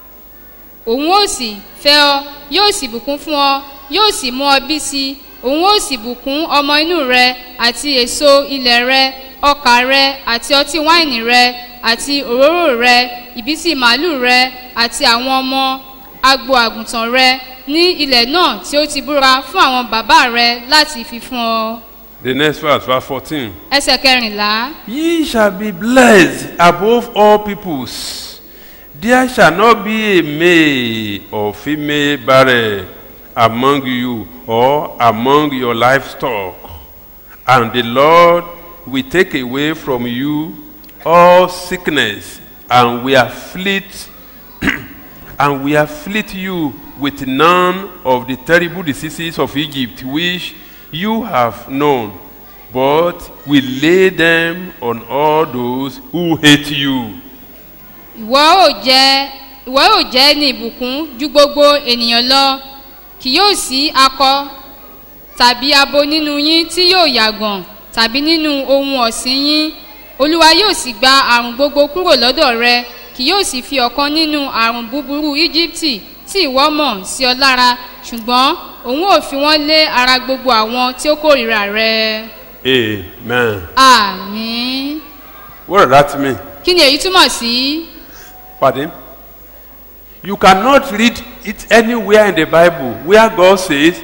òun ó sì fẹ́ ọ yóò sì bùkún fún ọ yóò sì mú ọ bí sí i òun ó sì bùkún ọmọ inú rẹ àti èso ilẹ̀ rẹ ọkà rẹ àti ọtí wáìnì rẹ àti òróró rẹ ìbísí màálù rẹ àti àwọn ọmọ agbo àgùntàn rẹ ní ilẹ̀ náà tí ó ti búra fún àwọn bàbá rẹ láti fi fún ọ. The next verse, verse 14. ẹsẹ̀ kẹrìnlá Ye shall be blessed above all peoples. There shall not be a male or female barren among you or among your livestock. And the Lord will take away from you all sickness and will afflict and will afflict you with none of the terrible diseases of Egypt which you have known, but will lay them on all those who hate you. ìwọ ò jẹ ìwọ ò jẹ ní ìbùkún ju gbogbo ènìyàn lọ kì yóò sí akọ tàbí abo nínú yín tí yóò yàgàn tàbí nínú ohun ọ̀sìn yín olúwa yóò sì gba àrùn gbogbo kúrò lọ́dọ̀ rẹ kì yóò sì fi ọ̀kan nínú àrùn búburú íjíbítì tí ìwọ mọ̀ sí ọ lára ṣùgbọ́n òun ò fi wọ́n lé ara gbogbo àwọn tí ó kórìíra rẹ Amen. àmín What does that mean? kí ni èyí túmọ̀ sí? Pardon? You cannot read it anywhere in the Bible where God says,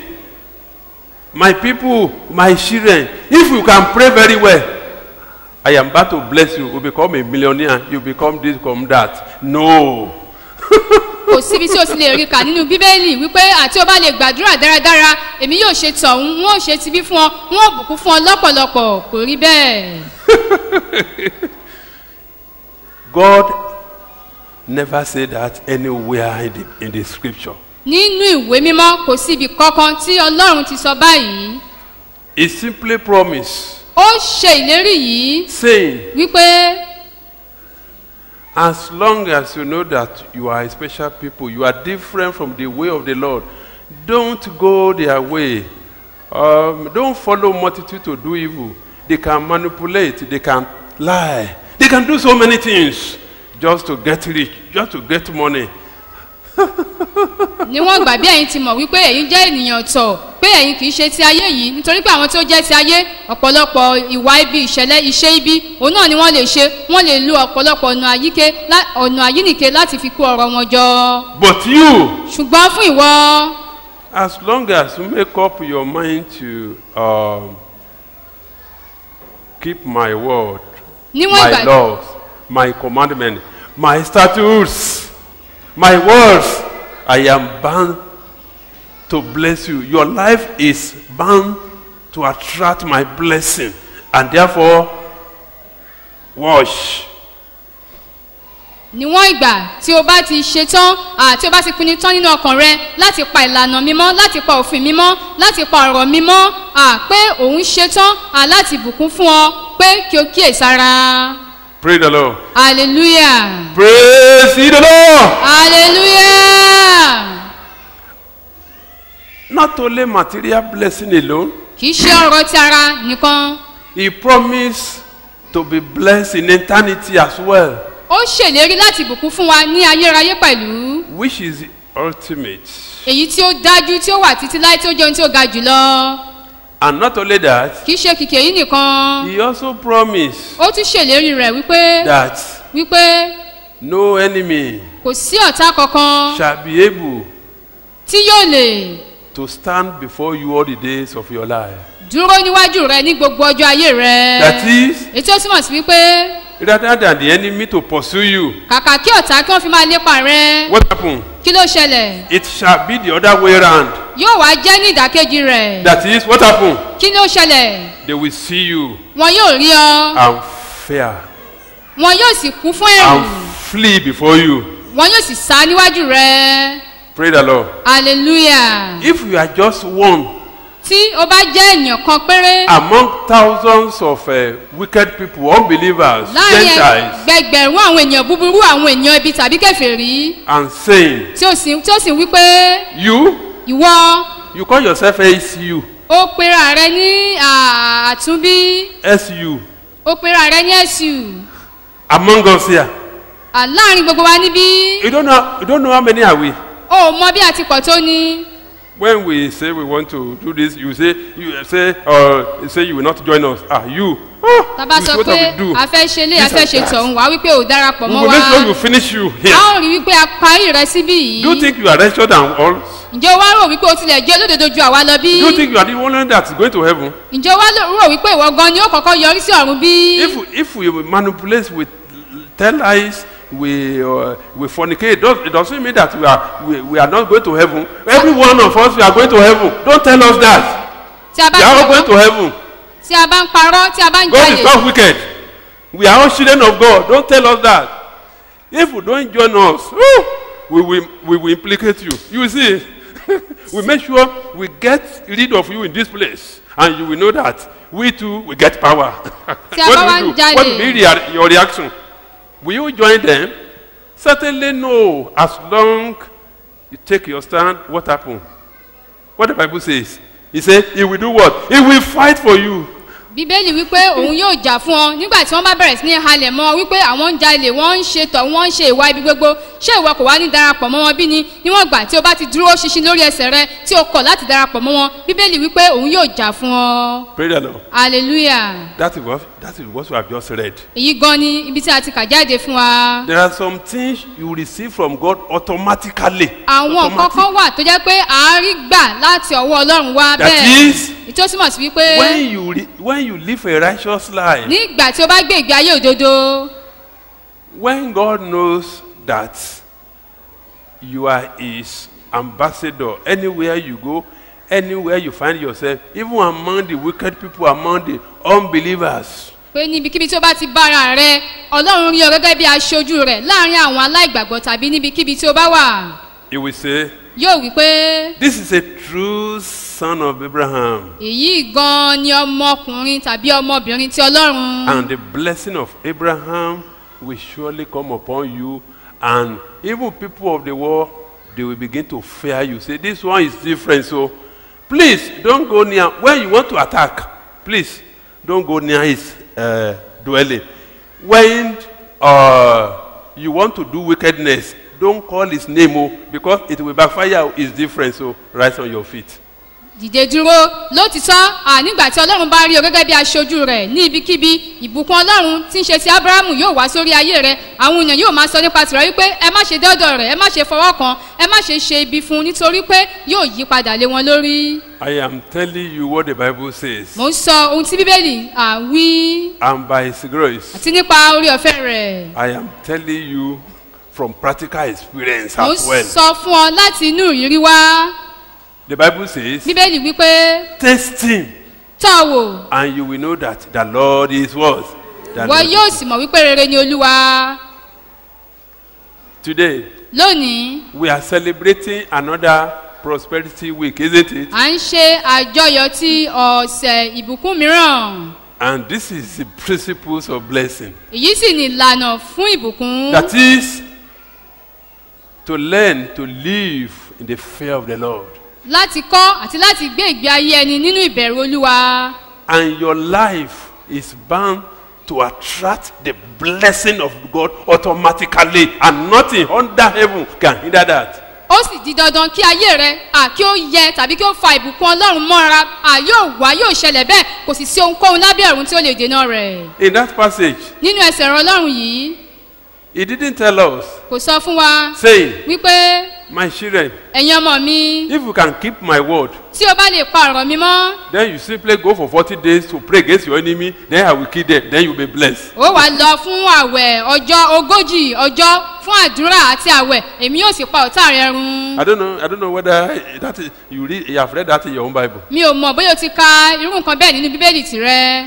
My people, my children, if you can pray very well, I am about to bless you. You become a millionaire. You become this, become that. No. kò síbi tí o ti lè rí kà nínú bíbélì wípé àti o bá lè gbàdúrà dáradára èmi yóò ṣe tọ̀hún wọn ò ṣe tibí fún ọ wọn ò bùkún fún ọ lọ́pọ̀lọpọ̀ kò rí bẹ́ẹ̀. God never said that anywhere in the, in the scripture. nínú ìwé mímọ́ kò síbi kankan tí ọlọ́run ti sọ báyìí He simply promised, ó ṣe ìlérí yìí saying, wípé As long as you know that you are a special people, you are different from the way of the Lord, don't go their way. Um, don't follow multitude to do evil. They can manipulate, they can lie, they can do so many things just to get rich, just to get money. níwọ̀n ìgbà bí ẹ̀yin ti mọ̀ wípé ẹ̀yin jẹ́ ènìyàn tọ̀ pé ẹ̀yin kì í ṣe ti ayé yìí nítorí pé àwọn tó jẹ́ ti ayé ọ̀pọ̀lọpọ̀ ìwà ibi ìṣẹ̀lẹ̀ iṣẹ́ ibi òun náà ni wọ́n lè ṣe wọ́n lè lo ọ̀pọ̀lọpọ̀ ọ̀nà àyíké lá- ọ̀nà àyínìke láti fi kó ọrọ̀ wọn jọ But you, ṣùgbọ́n fún ìwọ as long as you make up your mind to um, keep my word, níwọ̀n my ìgbà laws, my commandments, my statutes, my words, I am bound to bless you. Your life is bound to attract my blessing. And therefore, watch. níwọ̀n ìgbà tí o bá ti ṣe tán àti o bá ti pinnu tán nínú ọkàn rẹ láti pa ìlànà mímọ́ láti pa òfin mímọ́ láti pa ọ̀rọ̀ mímọ́ à pé òun ṣe tán à láti bùkún fún ọ pé kí o kíyèsára Praise the Lord. hallelujah Praise ye the Lord. hallelujah Not only material blessing alone, kì í ṣe ọ̀rọ̀ ti ara nìkan He promised to be blessed in eternity as well, ó ṣèlérí láti bùkún fún wa ní ayérayé pẹ̀lú which is the ultimate. èyí tí ó dájú tí ó wà títí láì tí ó jẹun tí ó ga jùlọ And not only that, kì í ṣe kìkì èyí nìkan He also promised ó tún ṣèlérí rẹ̀ wípé that wípé no enemy kò sí ọ̀tá kankan shall be able tí yóò lè to stand before you all the days of your life. dúró níwájú rẹ ní gbogbo ọjọ́ ayé rẹ That is, èyí tó túmọ̀ sí wípé rather than the enemy to pursue you, kàkà kí ọ̀tá kí wọ́n fi máa lépa rẹ what happened? kí ló ṣẹlẹ̀ It shall be the other way around. yóò wá jẹ́ ní ìdákejì rẹ̀ That is, what happened? kí ló ṣẹlẹ̀ They will see you wọn yóò rí ọ and fear wọn yóò sì kún fún ẹ̀rù and flee before you. wọn yóò sì sá níwájú rẹ Praise the Lord. hallelujah If you are just one tí o bá jẹ́ èèyàn kan péré among thousands of uh, wicked people, unbelievers, láàrin Gentiles, ẹgbẹgbẹ̀rún àwọn èèyàn búburú àwọn èèyàn ibi tàbí kẹfìrí and saying, tí ó sì tí ó sì wí pé You, ìwọ you call yourself SU, ó pera rẹ ní à, àtúnbí SU, ó pera rẹ ní ẹ̀sù among us here. À, láàrin gbogbo wa níbí You don't know, you don't know how many are we. ó mọ bí a ti pọ̀ tó ni When we say we want to do this, you say, you say, uh, you say you will not join us. Ah, you. Oh, tàbá this sọ is what pé I will do. a fẹ́ ṣe lé a This fẹ́ and ṣe that. tọ̀hún wá wípé ò darapọ̀ We mọ́ will wa make sure you finish you a here. ó rí wípé a parí rẹ síbí Do you yìí think you are wretched than all? ǹjẹ́ o wá rò wípé o tilẹ̀ jẹ́ olódodo ju àwa lọ bí Do you think you are the one that's going to heaven? ǹjẹ́ o wá lò- rò wípé ìwọ gan ni ó kọ́kọ́ yọrí sí ọ̀run bí If if we manipulate with tell lies, we uh, we fornicate. It, does, it doesn't mean that we are we, we are not going to heaven. Every one of us we are going to heaven. Don't tell us that. tí a bá We are all ti- going to heaven. tí a bá ń parọ́ tí a bá ń God is jalè not wicked. We are all children of God. Don't tell us that. If you don't join us, whew, we will we will implicate you. You see, we make sure we get rid of you in this place, and you will know that we too will get power. Tí a bá wá what ń will you do? jalè. What will be rea- your reaction? Will you join them? Certainly no. As long you take your stand, what happened? What the Bible says? He said, He will do what? He will fight for you. bíbélì wípé òun yóò jà fún ọ nígbà tí wọ́n bá bẹ̀rẹ̀ sí ní halẹ̀ mọ́ ọ wípé àwọn ń jalè wọ́n ń ṣe tọ̀ wọ́n ń ṣe ìwà ibi gbogbo ṣé ìwọ kò wá ní darapọ̀ mọ́ wọn bí ni níwọ̀n gbà tí o bá ti dúró ṣinṣin lórí ẹsẹ̀ rẹ tí o kọ̀ láti darapọ̀ mọ́ wọn bíbélì wípé òun yóò jà fún ọ Praise the Lord. hallelujah That is what that is what we have just read. èyí gan ni ibi tí a ti kà jáde fún wa There are some things you receive from God automatically. àwọn nǹkan kan wà tó jẹ́ pé àárí gbà láti ọwọ́ ọlọ́run wá That bẹ́ẹ̀ is, ìtòsímọ̀ sí wípé When you re, when you live a righteous life, nígbà tí o bá gbé ìgbé ayé òdodo when God knows that you are His ambassador, anywhere you go, anywhere you find yourself, even among the wicked people, among the unbelievers, pé níbikíbi tí o bá ti bára rẹ ọlọ́run rí ọ gẹ́gẹ́ bí aṣojú rẹ̀ láàrin àwọn aláìgbàgbọ́ tàbí níbikíbi tí o bá wà He will say, yóò wí pé "This is a true son of Abraham." èyí gan ni ọmọkùnrin tàbí ọmọbìnrin ti ọlọ́run and the blessing of Abraham will surely come upon you, and even people of the world they will begin to fear you. Say, This one is different, so please don't go near. When you want to attack, please don't go near his uh, dwelling. When uh, you want to do wickedness, don't call his name, oh, because it will backfire. It's different, so rise on your feet. dìde dúró lótìtọ́ à nígbà tí ọlọ́run bá rí ọ gẹ́gẹ́ bí aṣojú rẹ̀ ní ibikíbi ìbùkún ọlọ́run tí ń ṣe ti abrahamu yóò wá sórí ayé rẹ̀ àwọn èèyàn yóò máa sọ nípa tìrọ wípé ẹ má ṣe dọ́dọ̀ rẹ̀ ẹ má ṣe fọwọ́ kan ẹ má ṣe ṣe ibi fún un nítorí pé yóò yí padà lé wọn lórí. I am telling you what the Bible says, mò ń sọ ohun tí bíbélì à ń wí and by His grace. àti nípa orí ọ̀fẹ́ rẹ̀. I am telling you from practical experience mo ń as well. sọ fún ọ láti inú ìrírí wá The Bible says, bíbélì wípé taste him tọ́ wò and you will know that the Lord is what? The wọ́n Lord yóò is- sì mọ̀ wípé rere ni olúwa Today, lónìí we are celebrating another prosperity week, isn't it? à ń ṣe àjọyọ̀ ti ọ̀sẹ̀ ìbùkún mìíràn And this is the principles of blessing. èyí sì ní ìlànà fún ìbùkún That is to learn to live in the fear of the Lord. láti kọ́ àti láti gbé ìgbé ayé ẹni nínú ìbẹ̀rù olúwa And your life is bound to attract the blessing of God automatically, and nothing under heaven can hinder that. ó sì di dandan kí ayé rẹ à kí ó yẹ tàbí kí ó fa ìbùkún ọlọ́run mọ́ra à yóò wá yóò ṣẹlẹ̀ bẹ́ẹ̀ kò sì sí ohunkóhun lábẹ́ ọ̀run tí ó lè dènà rẹ̀ In that passage, nínú ẹsẹ̀ ọ̀rọ̀ ọlọ́run yìí he didn't tell us, kò sọ fún wa saying, wípé My children, ẹ̀yin ọmọ mi if you can keep my word, tí o bá lè pa ọ̀rọ̀ mi mọ́ then you simply go for 40 days to pray against your enemy, then I will kill them, then you'll be blessed. ó wàá lọ fún àwẹ̀ ọjọ́ ogójì ọjọ́ fún àdúrà àti àwẹ̀ èmi yóò sì pa ọ̀tá rẹ run I don't know, I don't know whether that is, you read, you have read that in your own Bible. mi ò mọ̀ bóyá o ti ka irú nǹkan bẹ́ẹ̀ nínú bíbélì tirẹ̀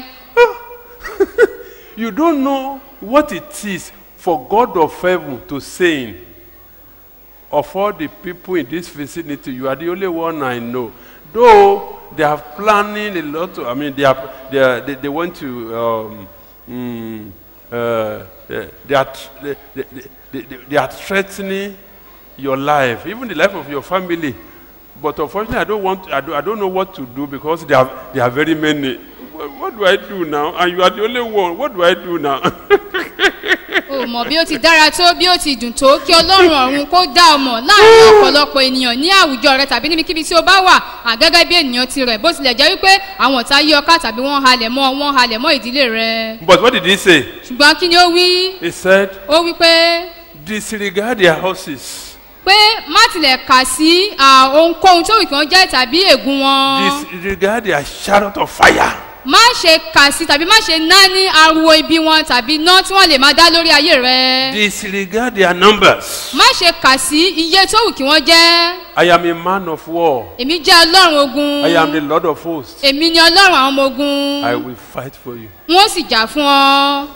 You don't know what it is for God of heaven to saying, of all the people in this vicinity, you are the only one I know. Though they are planning a lot, of, I mean, they, are, they, are, they, they want to, um, mm, uh, they, they, are, tr- they, they, they, they, they are threatening your life, even the life of your family. But unfortunately, I don't want, I don't, I don't know what to do because there are, there are very many. What, what do I do now? And you are the only one. What do I do now? o mọ̀ bí ó ti dára tó bí ó ti dùn tó kí ọlọ́run ọ̀run kó dá ọmọ láàrin ọ̀pọ̀lọpọ̀ ènìyàn ní àwùjọ rẹ tàbí níbikíbi tí o bá wà àgẹ́gẹ́ bí ènìyàn tirẹ̀ bó tilẹ̀ jẹ́ wípé àwọn ọ̀tá yí ọká tàbí wọ́n halẹ̀ mọ́ wọ́n halẹ̀ mọ́ ìdílé rẹ but what did he say? ṣùgbọ́n kí ni ó wí He said, ó wí pé disregard their horses, pé má tilẹ̀ kà sí à, ohunkóhun tó wù kí wọ́n jẹ́ tàbí ègún wọn disregard their chariot of fire. má ṣe kà sí tàbí má ṣe ná ní ariwo ibi wọn tàbí iná tí wọ́n lè máa dá lórí ayé rẹ Disregard their numbers. má ṣe kà sí iye tó wù kí wọ́n jẹ́ I am a man of war. èmi jẹ́ ọlọ́run ogun I am the Lord of hosts. èmi ni ọlọ́run àwọn ọmọ ogun I will fight for you. wọ́n sì jà fún ọ.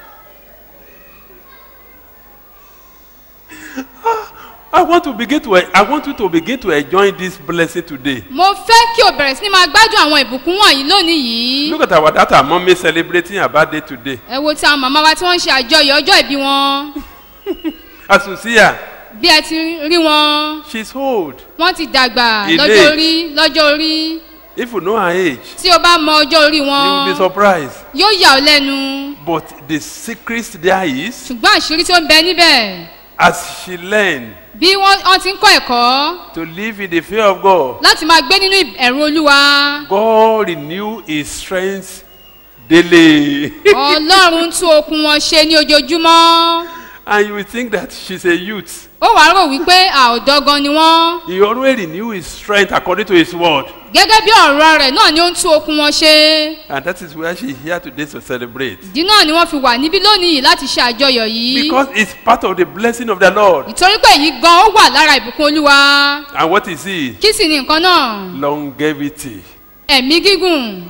I want to begin to I want you to begin to enjoy this blessing today. mo fẹ́ kí o bẹ̀rẹ̀ sí ni máa gbádùn àwọn ìbùkún wọ̀nyí lónìí yìí. Look at our dad and mommy celebrating her birthday today. ẹ wo ti àwọn màmá wa tí wọ́n ń ṣe àjọyọ̀ ọjọ́ ìbí wọn. As you see her, bí ẹ ti rí wọn she's old. wọ́n ti dàgbà In lọ́jọ́ age. orí lọ́jọ́ orí. If you know her age, tí o bá mọ ọjọ́ orí you will wọn be surprised. yóò yà ọ́ lẹ́nu. But the secret there is, ṣùgbọ́n àṣírí tí ó ń bẹ níbẹ̀ as she learned bí wọ́n wọ́n ti ń kọ́ ẹ̀kọ́ to live in the fear of God, láti máa gbé nínú ẹ̀rù olúwa. God renew his strength daily. ọlọ́run tún okun wọn ṣe ní ojoojúmọ́. and you will think that she's a youth. ó wàá rò wípé àòdọ́ gan ni wọ́n. He always renew his strength according to his word. gẹ́gẹ́ bí ọ̀rọ̀ rẹ̀ náà ni ó ń tún okun wọn ṣe. And that is where she's here today to celebrate. ìdí náà ni wọ́n fi wà níbí lónìí yìí láti ṣe àjọyọ̀ yìí. Because it's part of the blessing of the Lord. ìtorí pé èyí gan ó wà lára ìbùkún olúwa. And what is it? kí sì ni nǹkan náà? Longevity. ẹ̀mí gígùn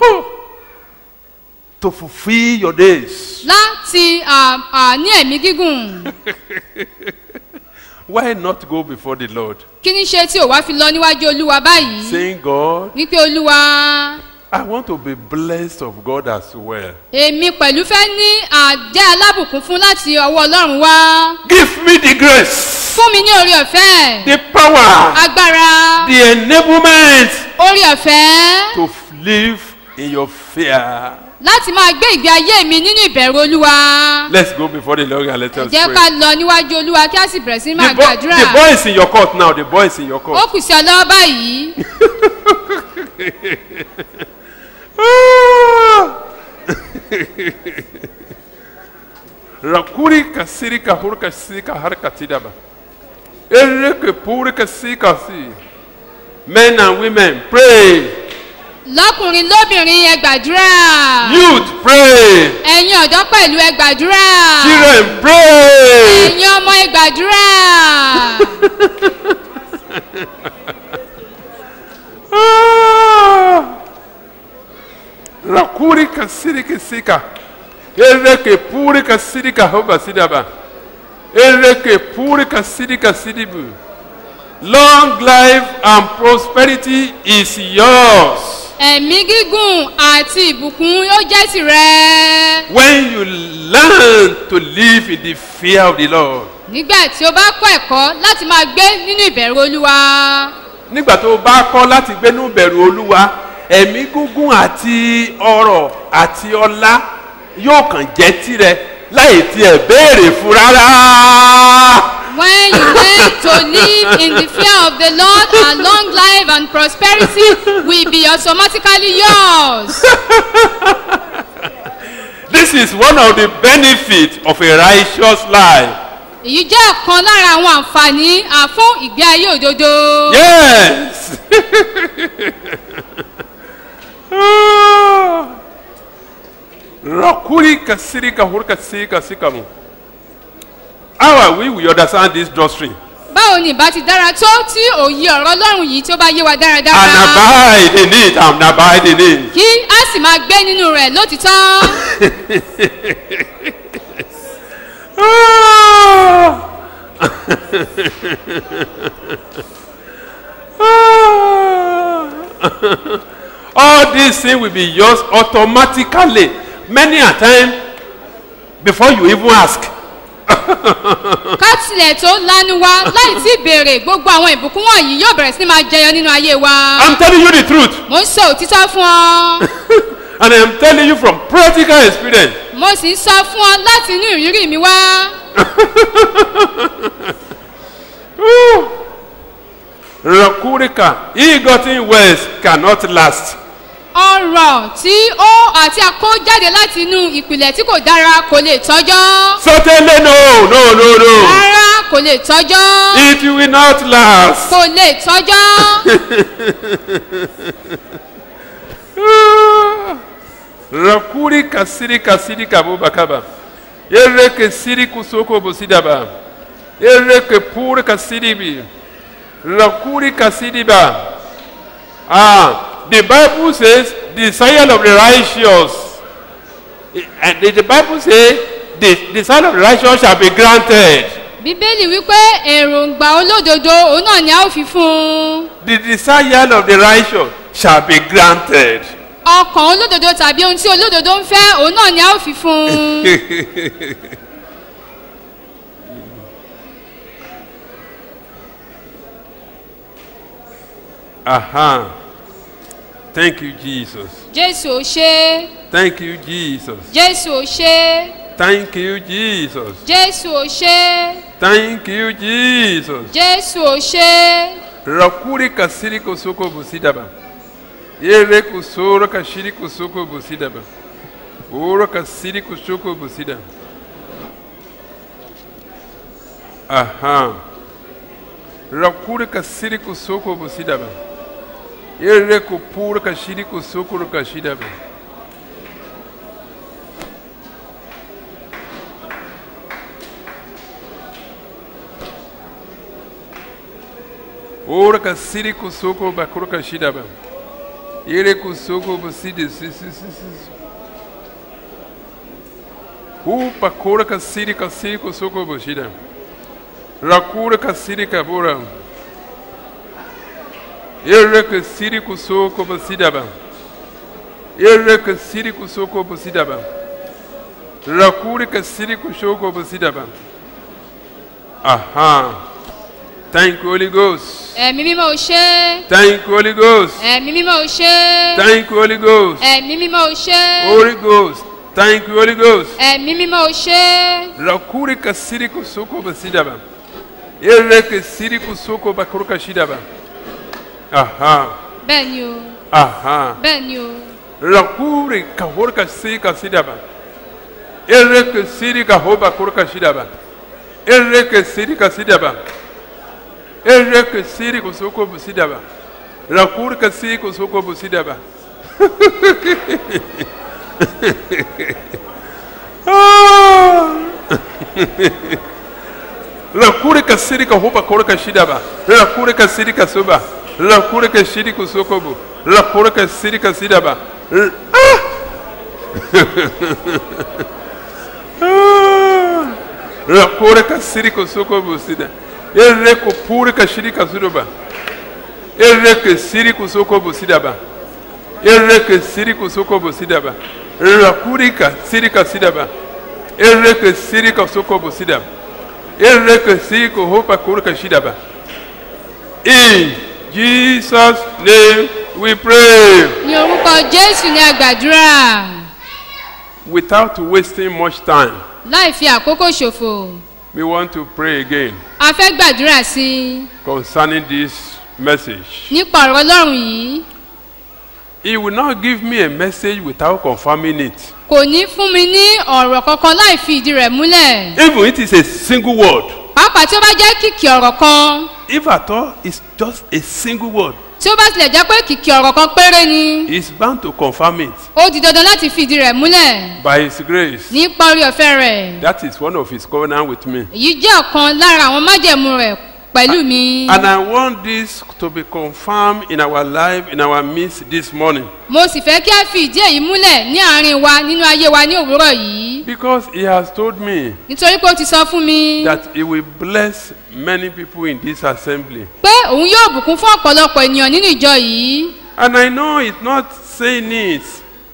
To fulfill your days. láti à, à, ní ẹ̀mí gígùn. Why not go before the Lord? kí ni ṣe tí ò wá fi lọ níwájú olúwa báyìí? Saying, God, wípé olúwa I want to be blessed of God as well. èmi pẹ̀lú fẹ́ ní àjẹ́ alábùkún fún láti ọwọ́ ọlọ́run wá. Give me the grace, fún mi ní orí ọ̀fẹ́ the power, agbára the enablement orí ọ̀fẹ́ to live in your fear. láti máa gbé ìgbé ayé mi nínú ìbẹ̀rù olúwa. Let's go before the Lord and let us jẹ́ pray. ká lọ níwájú olúwa kí a sì bẹ̀rẹ̀ sí máa The, boy, gbàdúrà. the boy is in your court now. The boy is in your ó court. kù sí ọ lọ́wọ́ báyìí. Rakuri kasiri kahur kasiri kahar katidaba. Ereke puri kasi kasi. Men and women, pray. lọ́kùnrin lóbìnrin ẹ gbàdúrà. Youth, pray. ẹ̀yin ọ̀dọ́ pẹ̀lú ẹ gbàdúrà. Children, pray. ẹ̀yin ọmọ ẹ gbàdúrà. ka siri ka sika. Ere ke puri ka siri ka hoba sidaba. Ere ke puri ka siri ka sidibu. Long life and prosperity is yours. ẹ̀mí gígùn àti ìbùkún yóò jẹ́ tìrẹ. When you learn to live in the fear of the Lord. nígbà tí o bá kọ́ ẹ̀kọ́ láti máa gbé nínú ìbẹ̀rù olúwa. nígbà tó o bá kọ́ láti gbénú bẹ̀rù olúwa ẹ̀mí gúngún àti ọrọ̀ àti ọlá yóò kàn jẹ́ tirẹ̀ láì tiẹ̀ béèrè fún rárá. When you learn to live in the fear of the Lord and long life and prosperity will be automatically yours. This is one of the benefits of a righteous life. Èyí jẹ́ ọ̀kan lára àwọn àǹfààní àfún ìgbé ayé òdodo. Yes. Rakuri kasiri kahur kasiri kasikamu. How are we we understand this doctrine? Báwo ni ìbá ti dára tó tí òye ọ̀rọ̀ Ọlọ́run yìí tí ó bá yé wa And dáradára? abide in it and abide in it. Kí á sì máa gbé nínú rẹ̀ lótìtọ́. All these things will be yours automatically. Many a time before you even ask. Ká tilẹ̀ tó lanu wa láì tí béèrè gbogbo àwọn ìbùkún wọ̀nyí yóò bẹ̀rẹ̀ sí ní máa jẹyọ nínú ayé wa. I'm telling you the truth. Mo ń sọ òtítọ́ fún ọ. And I'm telling you from practical experience. Mo sì ń sọ fún ọ láti inú ìrírí mi wá. Rakurika, e-gotten wealth cannot last. ọ̀rọ̀ tí ó àti akó jáde láti inú ìpìlẹ̀ tí kò dára kò lè tọ́jọ́. Certainly no, no, no, no. rárá kò lè tọ́jọ́. It will not last. kò lè tọ́jọ́. Rakuri kasiri kasiri kabo bakaba. Ereke siri kusoko bosidaba. Ereke pur kasiri bi. Rakuri kasiri ba. Ah, the Bible says, desire of the righteous. And the, the Bible says, the desire of the righteous shall be granted. bíbélì wípé èròǹgbà olódodo òun náà ni a ó fi fún un. The desire of the righteous shall be granted. ọkàn olódodo tàbí ohun tí olódodo ń fẹ́ òun náà ni a ó fi fún un. Aha. Thank you, Jesus. jésù ò ṣe é Thank you, Jesus. jésù ò ṣe é Thank you, Jesus. jésù ò ṣe é Thank you, Jesus. jésù ò ṣe é. Rakuri kasiri kusoko busidaba. Yere kusoro kashiri kusoko busidaba. Oro kasiri kusoko busida. Aha. Rakuri kasiri kusoko busidaba. Yere kupura kashiri kusoko kashidaba. Ora kasiri kusoko bakuro kashidaba. Yere kusoko busidi si si si si. Upa kura kasiri kasiri kusoko bushida. Rakura kasiri kabura. Yere kasiri kusoko busidaba. Yere kasiri kusoko busidaba. Rakura kasiri kusoko busidaba. Aha. Thank you, Holy Ghost. ẹ̀mí mímọ́ ò ṣe é Thank you, Holy Ghost. ẹ̀mí mímọ́ ò ṣe é Thank you, Holy Ghost. ẹ̀mí mímọ́ ò ṣe é Holy Ghost. Thank you, Holy Ghost. ẹ̀mí mímọ́ ò ṣe é Rakuri kasiri kusoko basidaba. Ere kasiri kusoko bakuru kashidaba. Aha. bẹ́ẹ̀ ni o Aha. bẹ́ẹ̀ ni o Rakuri kahor kasiri kasidaba. Ere kasiri kahoba kuru kashidaba. Ere kasiri kasidaba. Ere kasiri kusoko busidaba. Rakuri kasiri kusoko busidaba. Rakuri kasiri kahoba kuru kashidaba. Rakuri kasiri kasuba. Rakuri kashiri kusokobu. Rakuri kasiri kasidaba. R- Ah! rakore ka siri ko soko busida ere ko pure ka shiri ka sudoba ere ke siri ko soko busida ba ere ke siri ko soko busida ba rakuri ka siri ka sida ba ere ke siri ka soko busida ba ere ke siri ko hopa kure ka shida ba in jesus name we pray ní orúkọ jésù ní àgbàdúrà without wasting much time láì fi àkókò ṣòfò we want to pray again a fẹ́ gbàdúrà sí i concerning this message. nípa ọ̀rọ̀ ọlọ́run yìí He will not give me a message without confirming it. kò ní fún mi ní ọ̀rọ̀ kankan láì fi ìdí rẹ̀ múlẹ̀ Even it is a single word. pàápàá tí ó bá jẹ́ kìkì ọ̀rọ̀ kan If at all it's just a single word, tí ó bá tilẹ̀ jẹ́ pé kìkì ọ̀rọ̀ kan péré ni he's bound to confirm it ó di dandan láti fi ìdí rẹ̀ múlẹ̀ by his grace. nípa orí ọ̀fẹ́ rẹ̀ That is one of his covenant with me. èyí jẹ́ ọ̀kan lára àwọn májẹ̀mú rẹ̀ pẹ̀lú mi And I want this to be confirmed in our life, in our midst this morning. mo sì fẹ́ kí a fi ìdí èyí múlẹ̀ ní àárín wa nínú ayé wa ní òwúrọ̀ yìí Because he has told me nítorí pé ó ti sọ fún mi that he will bless many people in this assembly. pé òun yóò bùkún fún ọ̀pọ̀lọpọ̀ ènìyàn nínú ìjọ yìí And I know he's not saying it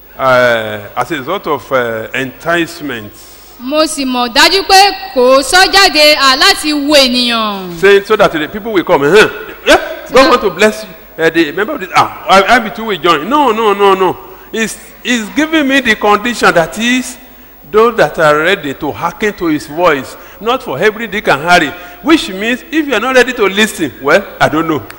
uh, as a sort of uh, enticement. mo sì mọ̀ dájú pé kò sọ jáde à láti wo ènìyàn saying so that the people will come. Huh? Yeah, God want to bless you. Uh, the member of this, ah, I, I be too will join. No, no, no, no. He's, he's giving me the condition that is those that are ready to hearken to his voice, not for every dick and Harry. Which means if you are not ready to listen, well, I don't know.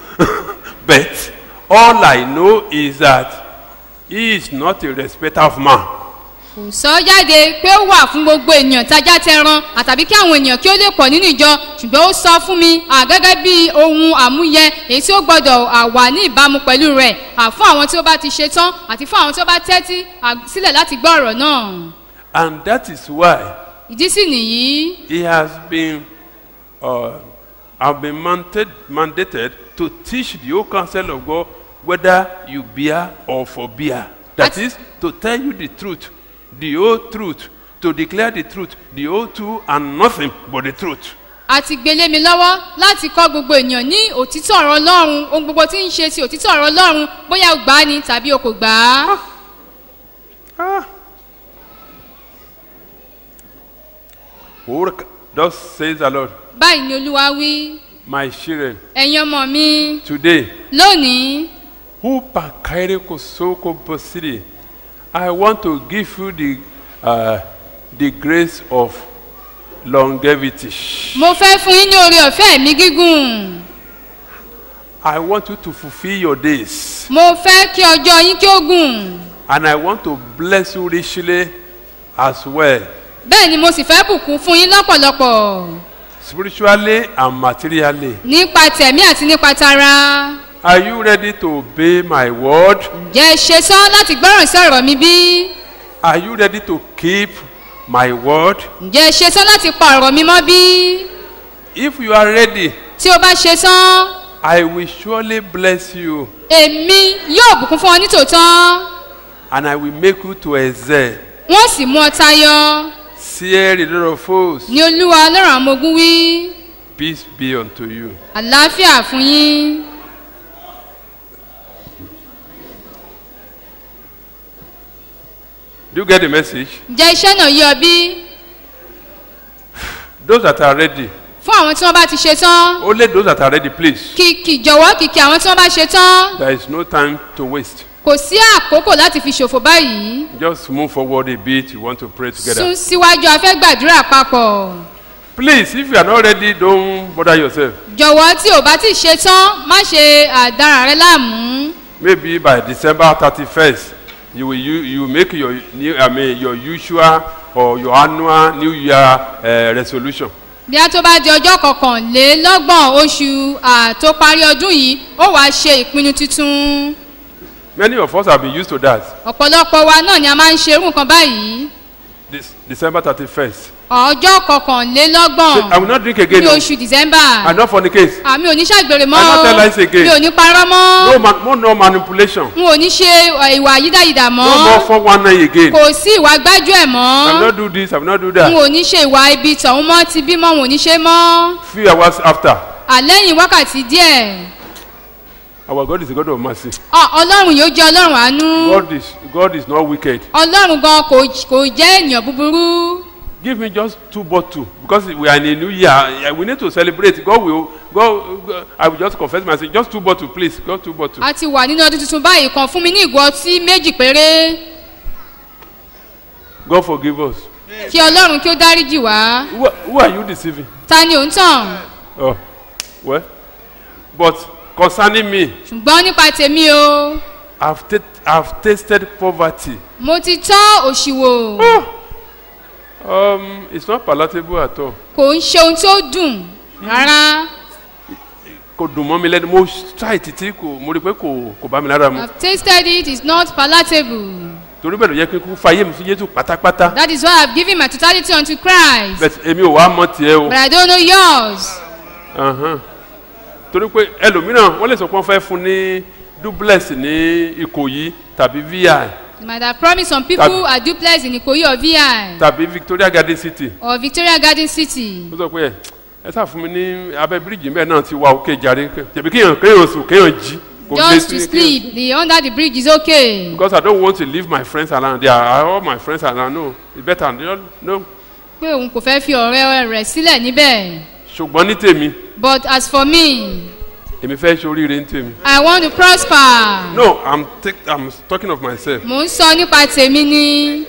but all I know is that he is not a respecter of man. kò sọ jáde pé ó wà fún gbogbo ènìyàn tájá tẹran àtàbí kí àwọn ènìyàn kí ó lè pọ̀ nínú ìjọ ṣùgbọ́n ó sọ fún mi à gẹ́gẹ́ bí ohun àmúyẹ èyí tí ó gbọ́dọ̀ à wà ní ìbámu pẹ̀lú rẹ̀ à fún àwọn tí ó bá ti ṣe tán àti fún àwọn tí ó bá tẹ́tí à sílẹ̀ láti gbọ́ ọ̀rọ̀ náà And that is why ìdí sì nìyí he has been uh, have been mandated, mandated to teach the whole counsel of God whether you bear or forbear. That At- is to tell you the truth, the whole truth, to declare the truth, the whole truth and nothing but the truth. àti gbélé mi lọ́wọ́ láti kọ́ gbogbo ènìyàn ní òtítọ́ ọ̀rọ̀ ọlọ́run ohun gbogbo tí ń ṣe ti òtítọ́ ọ̀rọ̀ ọlọ́run bóyá o gbà á ni tàbí o kò gbà á. Ah. Orc- Thus says the Lord, báyìí ni olúwa wí my children, ẹ̀yin ọmọ mi today lónìí Upakaire kosoko posiri. I want to give you the, uh, the grace of longevity. mo fẹ́ fún yín ní oore ọ̀fẹ́ mi gígùn I want you to fulfill your days. mo fẹ́ kí ọjọ́ yín kí ó gùn And I want to bless you richly as well, bẹ́ẹ̀ ni mo sì fẹ́ bùkún fún yín lọ́pọ̀lọpọ̀ spiritually and materially. nípa tẹ̀mí àti nípa tara Are you ready to obey my word? ǹjẹ́ ẹ ṣe tán láti gbọ́ràn sí ọ̀rọ̀ mi bí Are you ready to keep my word? ǹjẹ́ ẹ ṣe tán láti pa ọ̀rọ̀ mi mọ́ bí If you are ready, tí o bá ṣe tán I will surely bless you èmi yóò bùkún fún ọ nítòótọ́ and I will make you to excel. wọ́n sì mú ọ tayọ Fear the Lord of hosts. ní olúwa lọ́rọ̀ àwọn ọmọ ogun wí Peace be unto you. àlàáfíà fún yín Do you get the message? ǹjẹ́ iṣẹ́ náà yí ọ bí Those that are ready, fún àwọn tí wọ́n bá ti ṣe tán only those that are ready, please. kìkì jọ̀wọ́ kìkì àwọn tí wọ́n bá ṣe tán There is no time to waste. kò sí àkókò láti fi ṣòfò báyìí Just move forward a bit. You want to pray sún together. síwájú a fẹ́ gbàdúrà papọ̀ Please, if you are not ready, don't bother yourself. jọ̀wọ́ tí ò bá ti ṣe tán má ṣe àdára rẹ láàmú Maybe by December 31st, you will you, you will make your new, I mean, your usual or your annual New Year uh, resolution. bí a tó bá di ọjọ́ kọkànlélọ́gbọ̀n oṣù à, tó parí ọdún yìí ó wàá ṣe ìpinnu tuntun Many of us have been used to that. ọ̀pọ̀lọpọ̀ wa náà ni a máa ń ṣe irú nǹkan báyìí this December 31st. ọjọ́ Say, kọkànlélọ́gbọ̀n I will not drink again. ní o. oṣù december I not fornicate. àmì ò ní ṣàgbèrè mọ́ I not tell lies again. mi ò ní parọ́ mọ́ No, man, no, no manipulation. n ò ní ṣe eh, ìwà yídáyidà No more mọ́ 419 again. kò sí ìwà gbájú ẹ̀ I will mọ́ not do this. I will not do n that. ò ní ṣe ìwà ibi tọ̀hún mọ́ ti bímọ n ò ní ṣe mọ́ Few hours after, àlẹ́yìn wákàtí díẹ̀ our God is a God of mercy. Ọ- ọlọ́run yóò jẹ́ ọlọ́run àánú God is God is not wicked. ọlọ́run gan kò kò jẹ́ ènìyàn búburú Give me just two bottles because we are in a new year. Yeah, We need to celebrate. God will. God, God I will just confess myself. Just two bottles, please. Just two bottles. a ti wà nínú ọdún tuntun báyìí kan fún mi ní ìgò ọtí méjì péré God forgive us. kí ọlọ́run kí ó dáríjì wá Who, who are you deceiving? ta ni ò ń tàn Oh, well, but concerning me, ṣùgbọ́n nípa tèmi o I've, ta- I've tasted poverty. mo ti tọ́ òṣì wò Um, it's not palatable at all. kò ń ṣe ohun tó dùn rárá Kò dùn mọ́ mi lẹ́nu. Mo try títí kò mo rí i pé kò kò bá mi lára mu. I've tasted it it's not palatable Torí bẹ́ẹ̀ ló yẹ kí n kú fayé mi sí Jésù pátápátá. that is why I've given my totality unto Christ Bẹ́ẹ̀ èmi ò wá mọ tiẹ̀ o. but I don't know yours Ahan. Torí pé ẹlòmíràn wọ́n lè sọ pé wọ́n fẹ́ fún ní duplex ní Ìkòyí tàbí VI you might have promised some people a duplex in Ikoyi or VI tàbí Victoria Garden City. or Victoria Garden City ó sọ pé ẹ ẹ sá fún mi ní abẹ́ bíríìjì mẹ́ẹ̀ náà ti wá òkè jàre tẹ̀bí kéèyàn kéèyàn sùn kéèyàn jí. kò lè just to sí- kéèyàn- sleep the under the bridge is okay because I don't want to leave my friends around there are all my friends around no it's better no no pé òun kò fẹ́ fi ọ̀rẹ́ rẹ̀ sílẹ̀ níbẹ̀ ṣùgbọ́n ní tèmi but as for me èmi fẹ́ ṣoríire ní tèmi. I want to prosper no I'm take, I'm talking of myself mò ń sọ nípa tèmi ni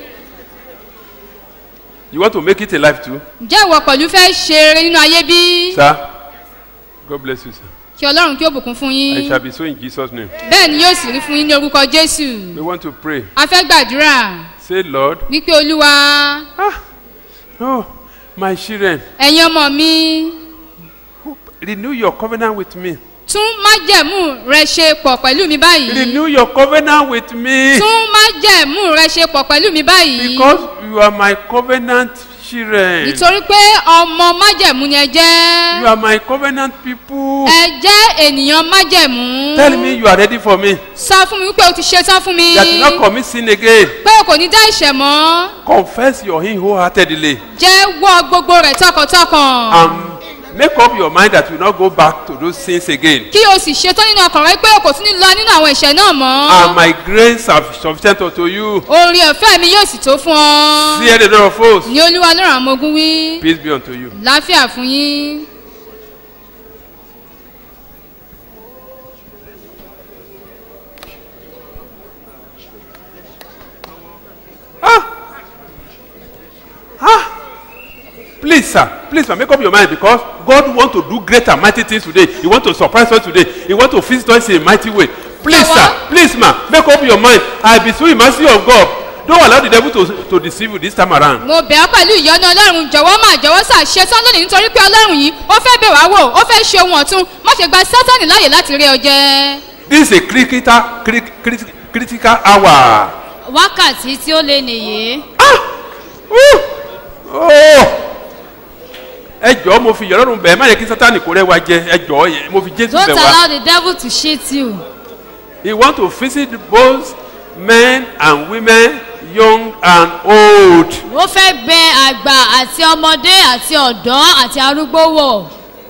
you want to make it a life too ǹjẹ́ ìwọ pẹ̀lú fẹ́ ṣe eré nínú ayé bí sir God bless you sir kí ọlọ́run kí ó bùkún fún I yín shall be so in Jesus name bẹ́ẹ̀ ni yóò sì rí fún yín ní orúkọ Jésù we want to pray a fẹ́ gbàdúrà say Lord wípé olúwa oh my children ẹ̀yin ọmọ mi renew your covenant with me tún májẹ̀mú rẹ ṣe pọ̀ pẹ̀lú mi báyìí renew your covenant with me. tún májẹ̀mú rẹ ṣe pọ̀ pẹ̀lú mi báyìí Because you are my covenant children. nítorí pé ọmọ májẹ̀mú ni ẹ You jẹ́ are my covenant people. ẹ jẹ́ ènìyàn májẹ̀mú Tell me you are ready for me. sọ fún mi wípé o ti ṣetán fún mi That you not commit sin again. pé o kò ní dá ìṣẹ̀ mọ́ Confess your sin wholeheartedly. jẹ́wọ́ gbogbo rẹ̀ tọkàntọkàn And make up your mind that you will not go back to those sins again. kí o sì ṣetán nínú ọkàn rẹ pé o kò tún ní lọ nínú àwọn ìṣẹ̀ náà mọ́ And my grace are sufficient unto you. orin ọ̀fẹ́ mi yóò sì tó fún ọ Fear the Lord of hosts. ní olúwa lọ́rùn àwọn ọmọ ogun wí Peace be unto you. láfíà fún yín. Please, sir. Please, sir, make up your mind because God want to do great and mighty things today. He want to surprise us today. He want to visit us in a mighty way. Please, Jọ̀wọ́. sir. Please, ma. Make up your mind. I be so in mercy of God. Don't allow the devil to, to deceive you this time around. mo bẹ̀ ọ́ pẹ̀lú ìyọ́nú ọlọ́run jọ̀wọ́ máa jọ̀wọ́ sà ṣetán lónìí nítorí pé ọlọ́run yìí ó fẹ́ bẹ̀ wá wò ó fẹ́ ṣe ohun ọ̀tun má ṣe gba sátánì láàyè láti rí ọ jẹ. This is a critical, crit, crit, critical hour. wákàtí tí ó lé nìyí Woo! Oh! ẹ jọ̀ọ́ mo fi ìyọ́rọ̀rùn bẹ̀ ẹ́ má yẹ kí sátani kó rẹ́ wa jẹ ẹ jọ̀ọ́ yẹ- mo fi jésù don't bẹ̀ wá. allow the devil to cheat you he want to visit both men and women young and old. ó fẹ́ bẹ àgbà àti ọmọdé àti ọ̀dọ́ àti arúgbó wò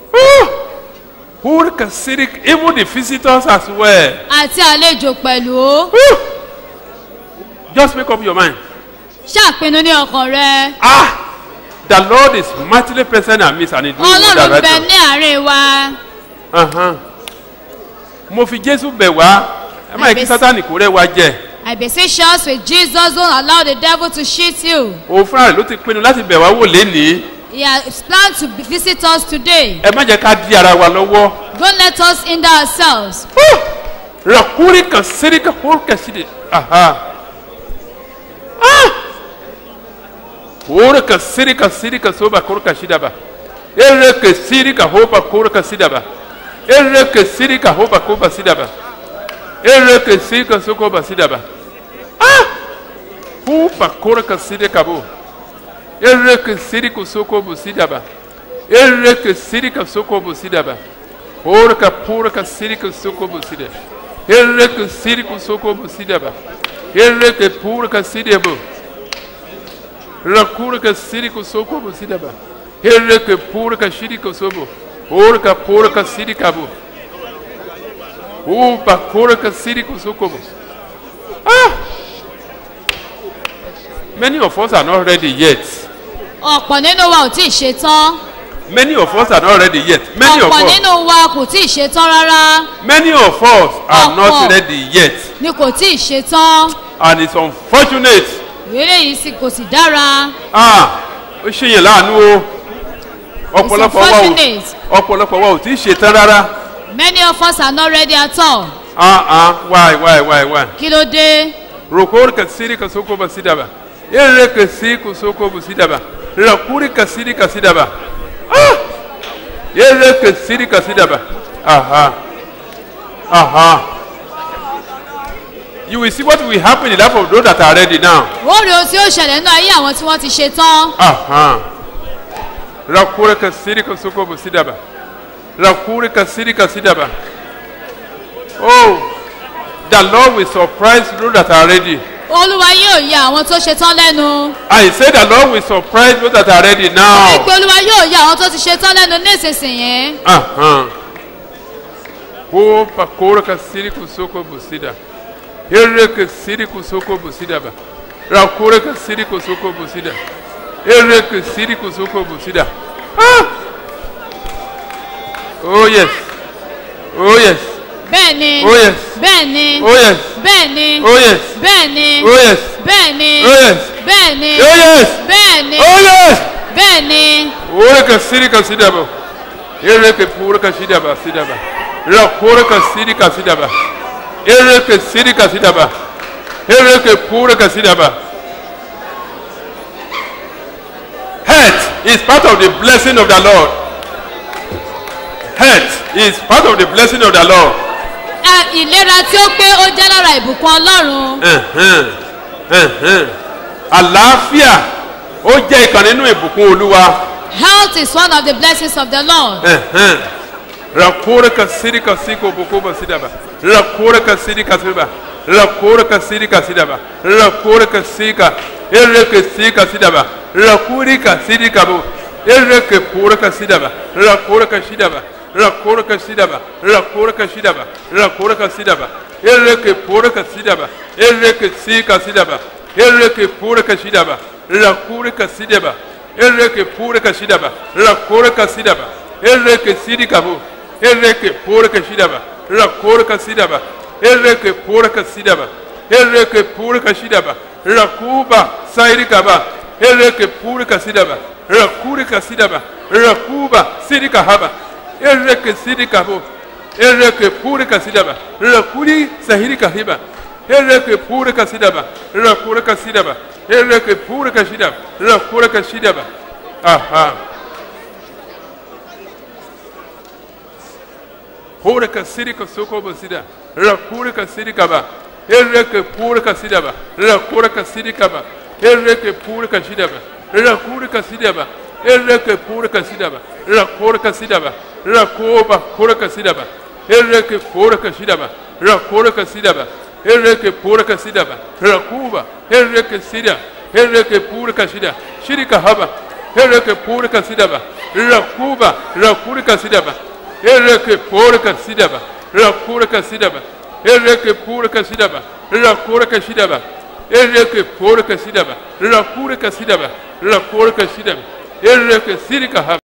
Who can see it? Even the visitors as well. àti àlejò pẹ̀lú Woo! Just make up your mind. ṣàpinnu ní ọkàn rẹ Ah! The Lord is mightily present and midst and is doing wonder ọlọ́run right bẹ now. ní àárín wa Uh-huh. Mo fi Jésù bẹ̀ wá. Ẹ má yẹ kí Àbẹ̀sí- Sátánì kó rẹ́ wa jẹ. I beseech us with Jesus don't allow the devil to cheat you Òun fúnra rẹ̀ ló ti pinnu láti bẹ̀ wá wò lénìí. he has planned to visit us today Ẹ má jẹ́ ká di ara wa lọ́wọ́. don't let us hinder ourselves Rakuri kan siri ka hol ka siri. Aha. Ah! Hore ka siri ka siri ka soba kor ka shida ba. Ere ka siri ka hoba kor ka sida ba. Ere ka siri ka hoba ko ba sida ba. Ere ka siri ka soko ba sida ba. Ah! Hoba kor ka siri ka bo. Ereke sirika soko busidaba. Ereke sirika soko busidaba. Orka purka sirika soko busida. Ereke sirika soko busidaba. Ereke purka sidebo. Rakurka sirika soko busidaba. Ereke purka shirika sobo. Orka purka sirika bu. Upa purka sirika soko bu. Ah! Many of us are not ready yet. ọ̀pọ̀ nínú wa ò tí ì ṣe tán Many of us are not ready yet. Many of ọ̀pọ̀ us, nínú wa kò tí ì ṣe tán rárá many of us are Ọ̀pọ̀. not ready yet. ni kò tí ì ṣe tán And it's unfortunate. ìrere yìí sì kò sì dára Ah, ó ṣe yẹn láàánú o. Ọ̀pọ̀lọpọ̀ wa ò unfortunate. ọ̀pọ̀lọpọ̀ wa ò tí ì ṣe tán rárá. many of us are not ready at all Ah ah, why why why why? kí ló dé Rokori kasiri kasoko basidaba. Ere kasi kusoko basidaba. Rakuri kasiri kasidaba. Ah! Ere kasiri kasidaba. Aha. Aha. You will see what will happen in the life of those that are ready now. ó rí ohun tí ó ṣẹlẹ̀ nínú ayé àwọn tí wọ́n ti ṣe tán Aha. Rakuri kasiri kasoko basidaba. Rakuri kasiri kasidaba. Oh, the Lord will surprise those that are ready. olúwa yóò ya àwọn tó ṣe tán lẹ́nu I say the Lord will surprise those that are ready now. wípé olúwa yóò ya àwọn tó ti ṣe tán lẹ́nu nísinsìnyí Aham. Opa, kora kasiri kusoko busida. Ere kasiri kusoko busida ba. Rakura kasiri kusoko busida. Ere kasiri kusoko busida. Ah! Oh yes. Oh yes. bẹ́ẹ̀ ni Oh yes. bẹ́ẹ̀ ni Oh yes. bẹ́ẹ̀ ni Oh yes. bẹ́ẹ̀ ni Oh yes. bẹ́ẹ̀ ni Oh yes. bẹ́ẹ̀ ni Oh yes. bẹ́ẹ̀ ni Oh yes. bẹ́ẹ̀ ni Ore kasiri kasida ba. Ere ke pura kasida ba sida ba. Rakura kasiri kasida ba. Ere kasiri kasida ba. Ere ke pura kasida ba. Health is part of the blessing of the Lord. Health is part of the blessing of the Lord. Ẹ, ìlera tí ó pé ó jẹ́ lára ìbùkún ọlọ́run Ẹ̀hẹ́n, ẹ̀hẹ́n. Àlàáfíà ó jẹ́ ìkan nínú ìbùkún Olúwa. health is one of the blessings of the lord Ẹ̀hẹ́n. Rakura kasiri kasiko bukuba sidaba. Rakura kasiri kasiba. Rakura kasiri kasidaba. Rakura kasika. Ere kasika sidaba. Rakuri kasiri kabu. Ere ke pura kasidaba. Rakura kasidaba. Rakura kasidaba. Rakura kasidaba. Rakura kasidaba. Ere ke pura kasidaba. Ere ke sika sidaba. Ere ke pura kasidaba. Rakura kasidaba. Ere ke pura kasidaba. Rakura kasidaba. Ereke sidikabu. Ereke porka shidaba. Rakorka sidaba. Ereke porka sidaba. Ereke porka shidaba. Rakuba sairikaba. Ereke porka sidaba. Rakurika sidaba. Rakuba sidikahaba. Ereke sidikabu. Ereke porka sidaba. Rakuri sahirika hiba. Ereke porka sidaba. Rakurika sidaba. Ereke porka shidaba. Rakurika shidaba. Aha. Purika sirika soko basida. Rakurika sirika ba. Ereke purika sida ba. Rakurika sirika ba. Ereke purika sida ba. Rakurika sida ba. Ereke purika sida ba. Rakurika sida ba. Rakoba purika sida ba. Ereke purika sida ba. Rakurika sida ba. Ereke purika sida ba. Rakuba. Ereke sida. Ereke purika sida. Shirika haba. Ereke purika sida ba. Rakuba. Rakurika sida ba. Ereke porka sidaba. Rakurka sidaba. Ereke porka sidaba. Rakurka sidaba. Ereke porka sidaba. Rakurka sidaba. Rakurka sidaba. Ereke sirika haba.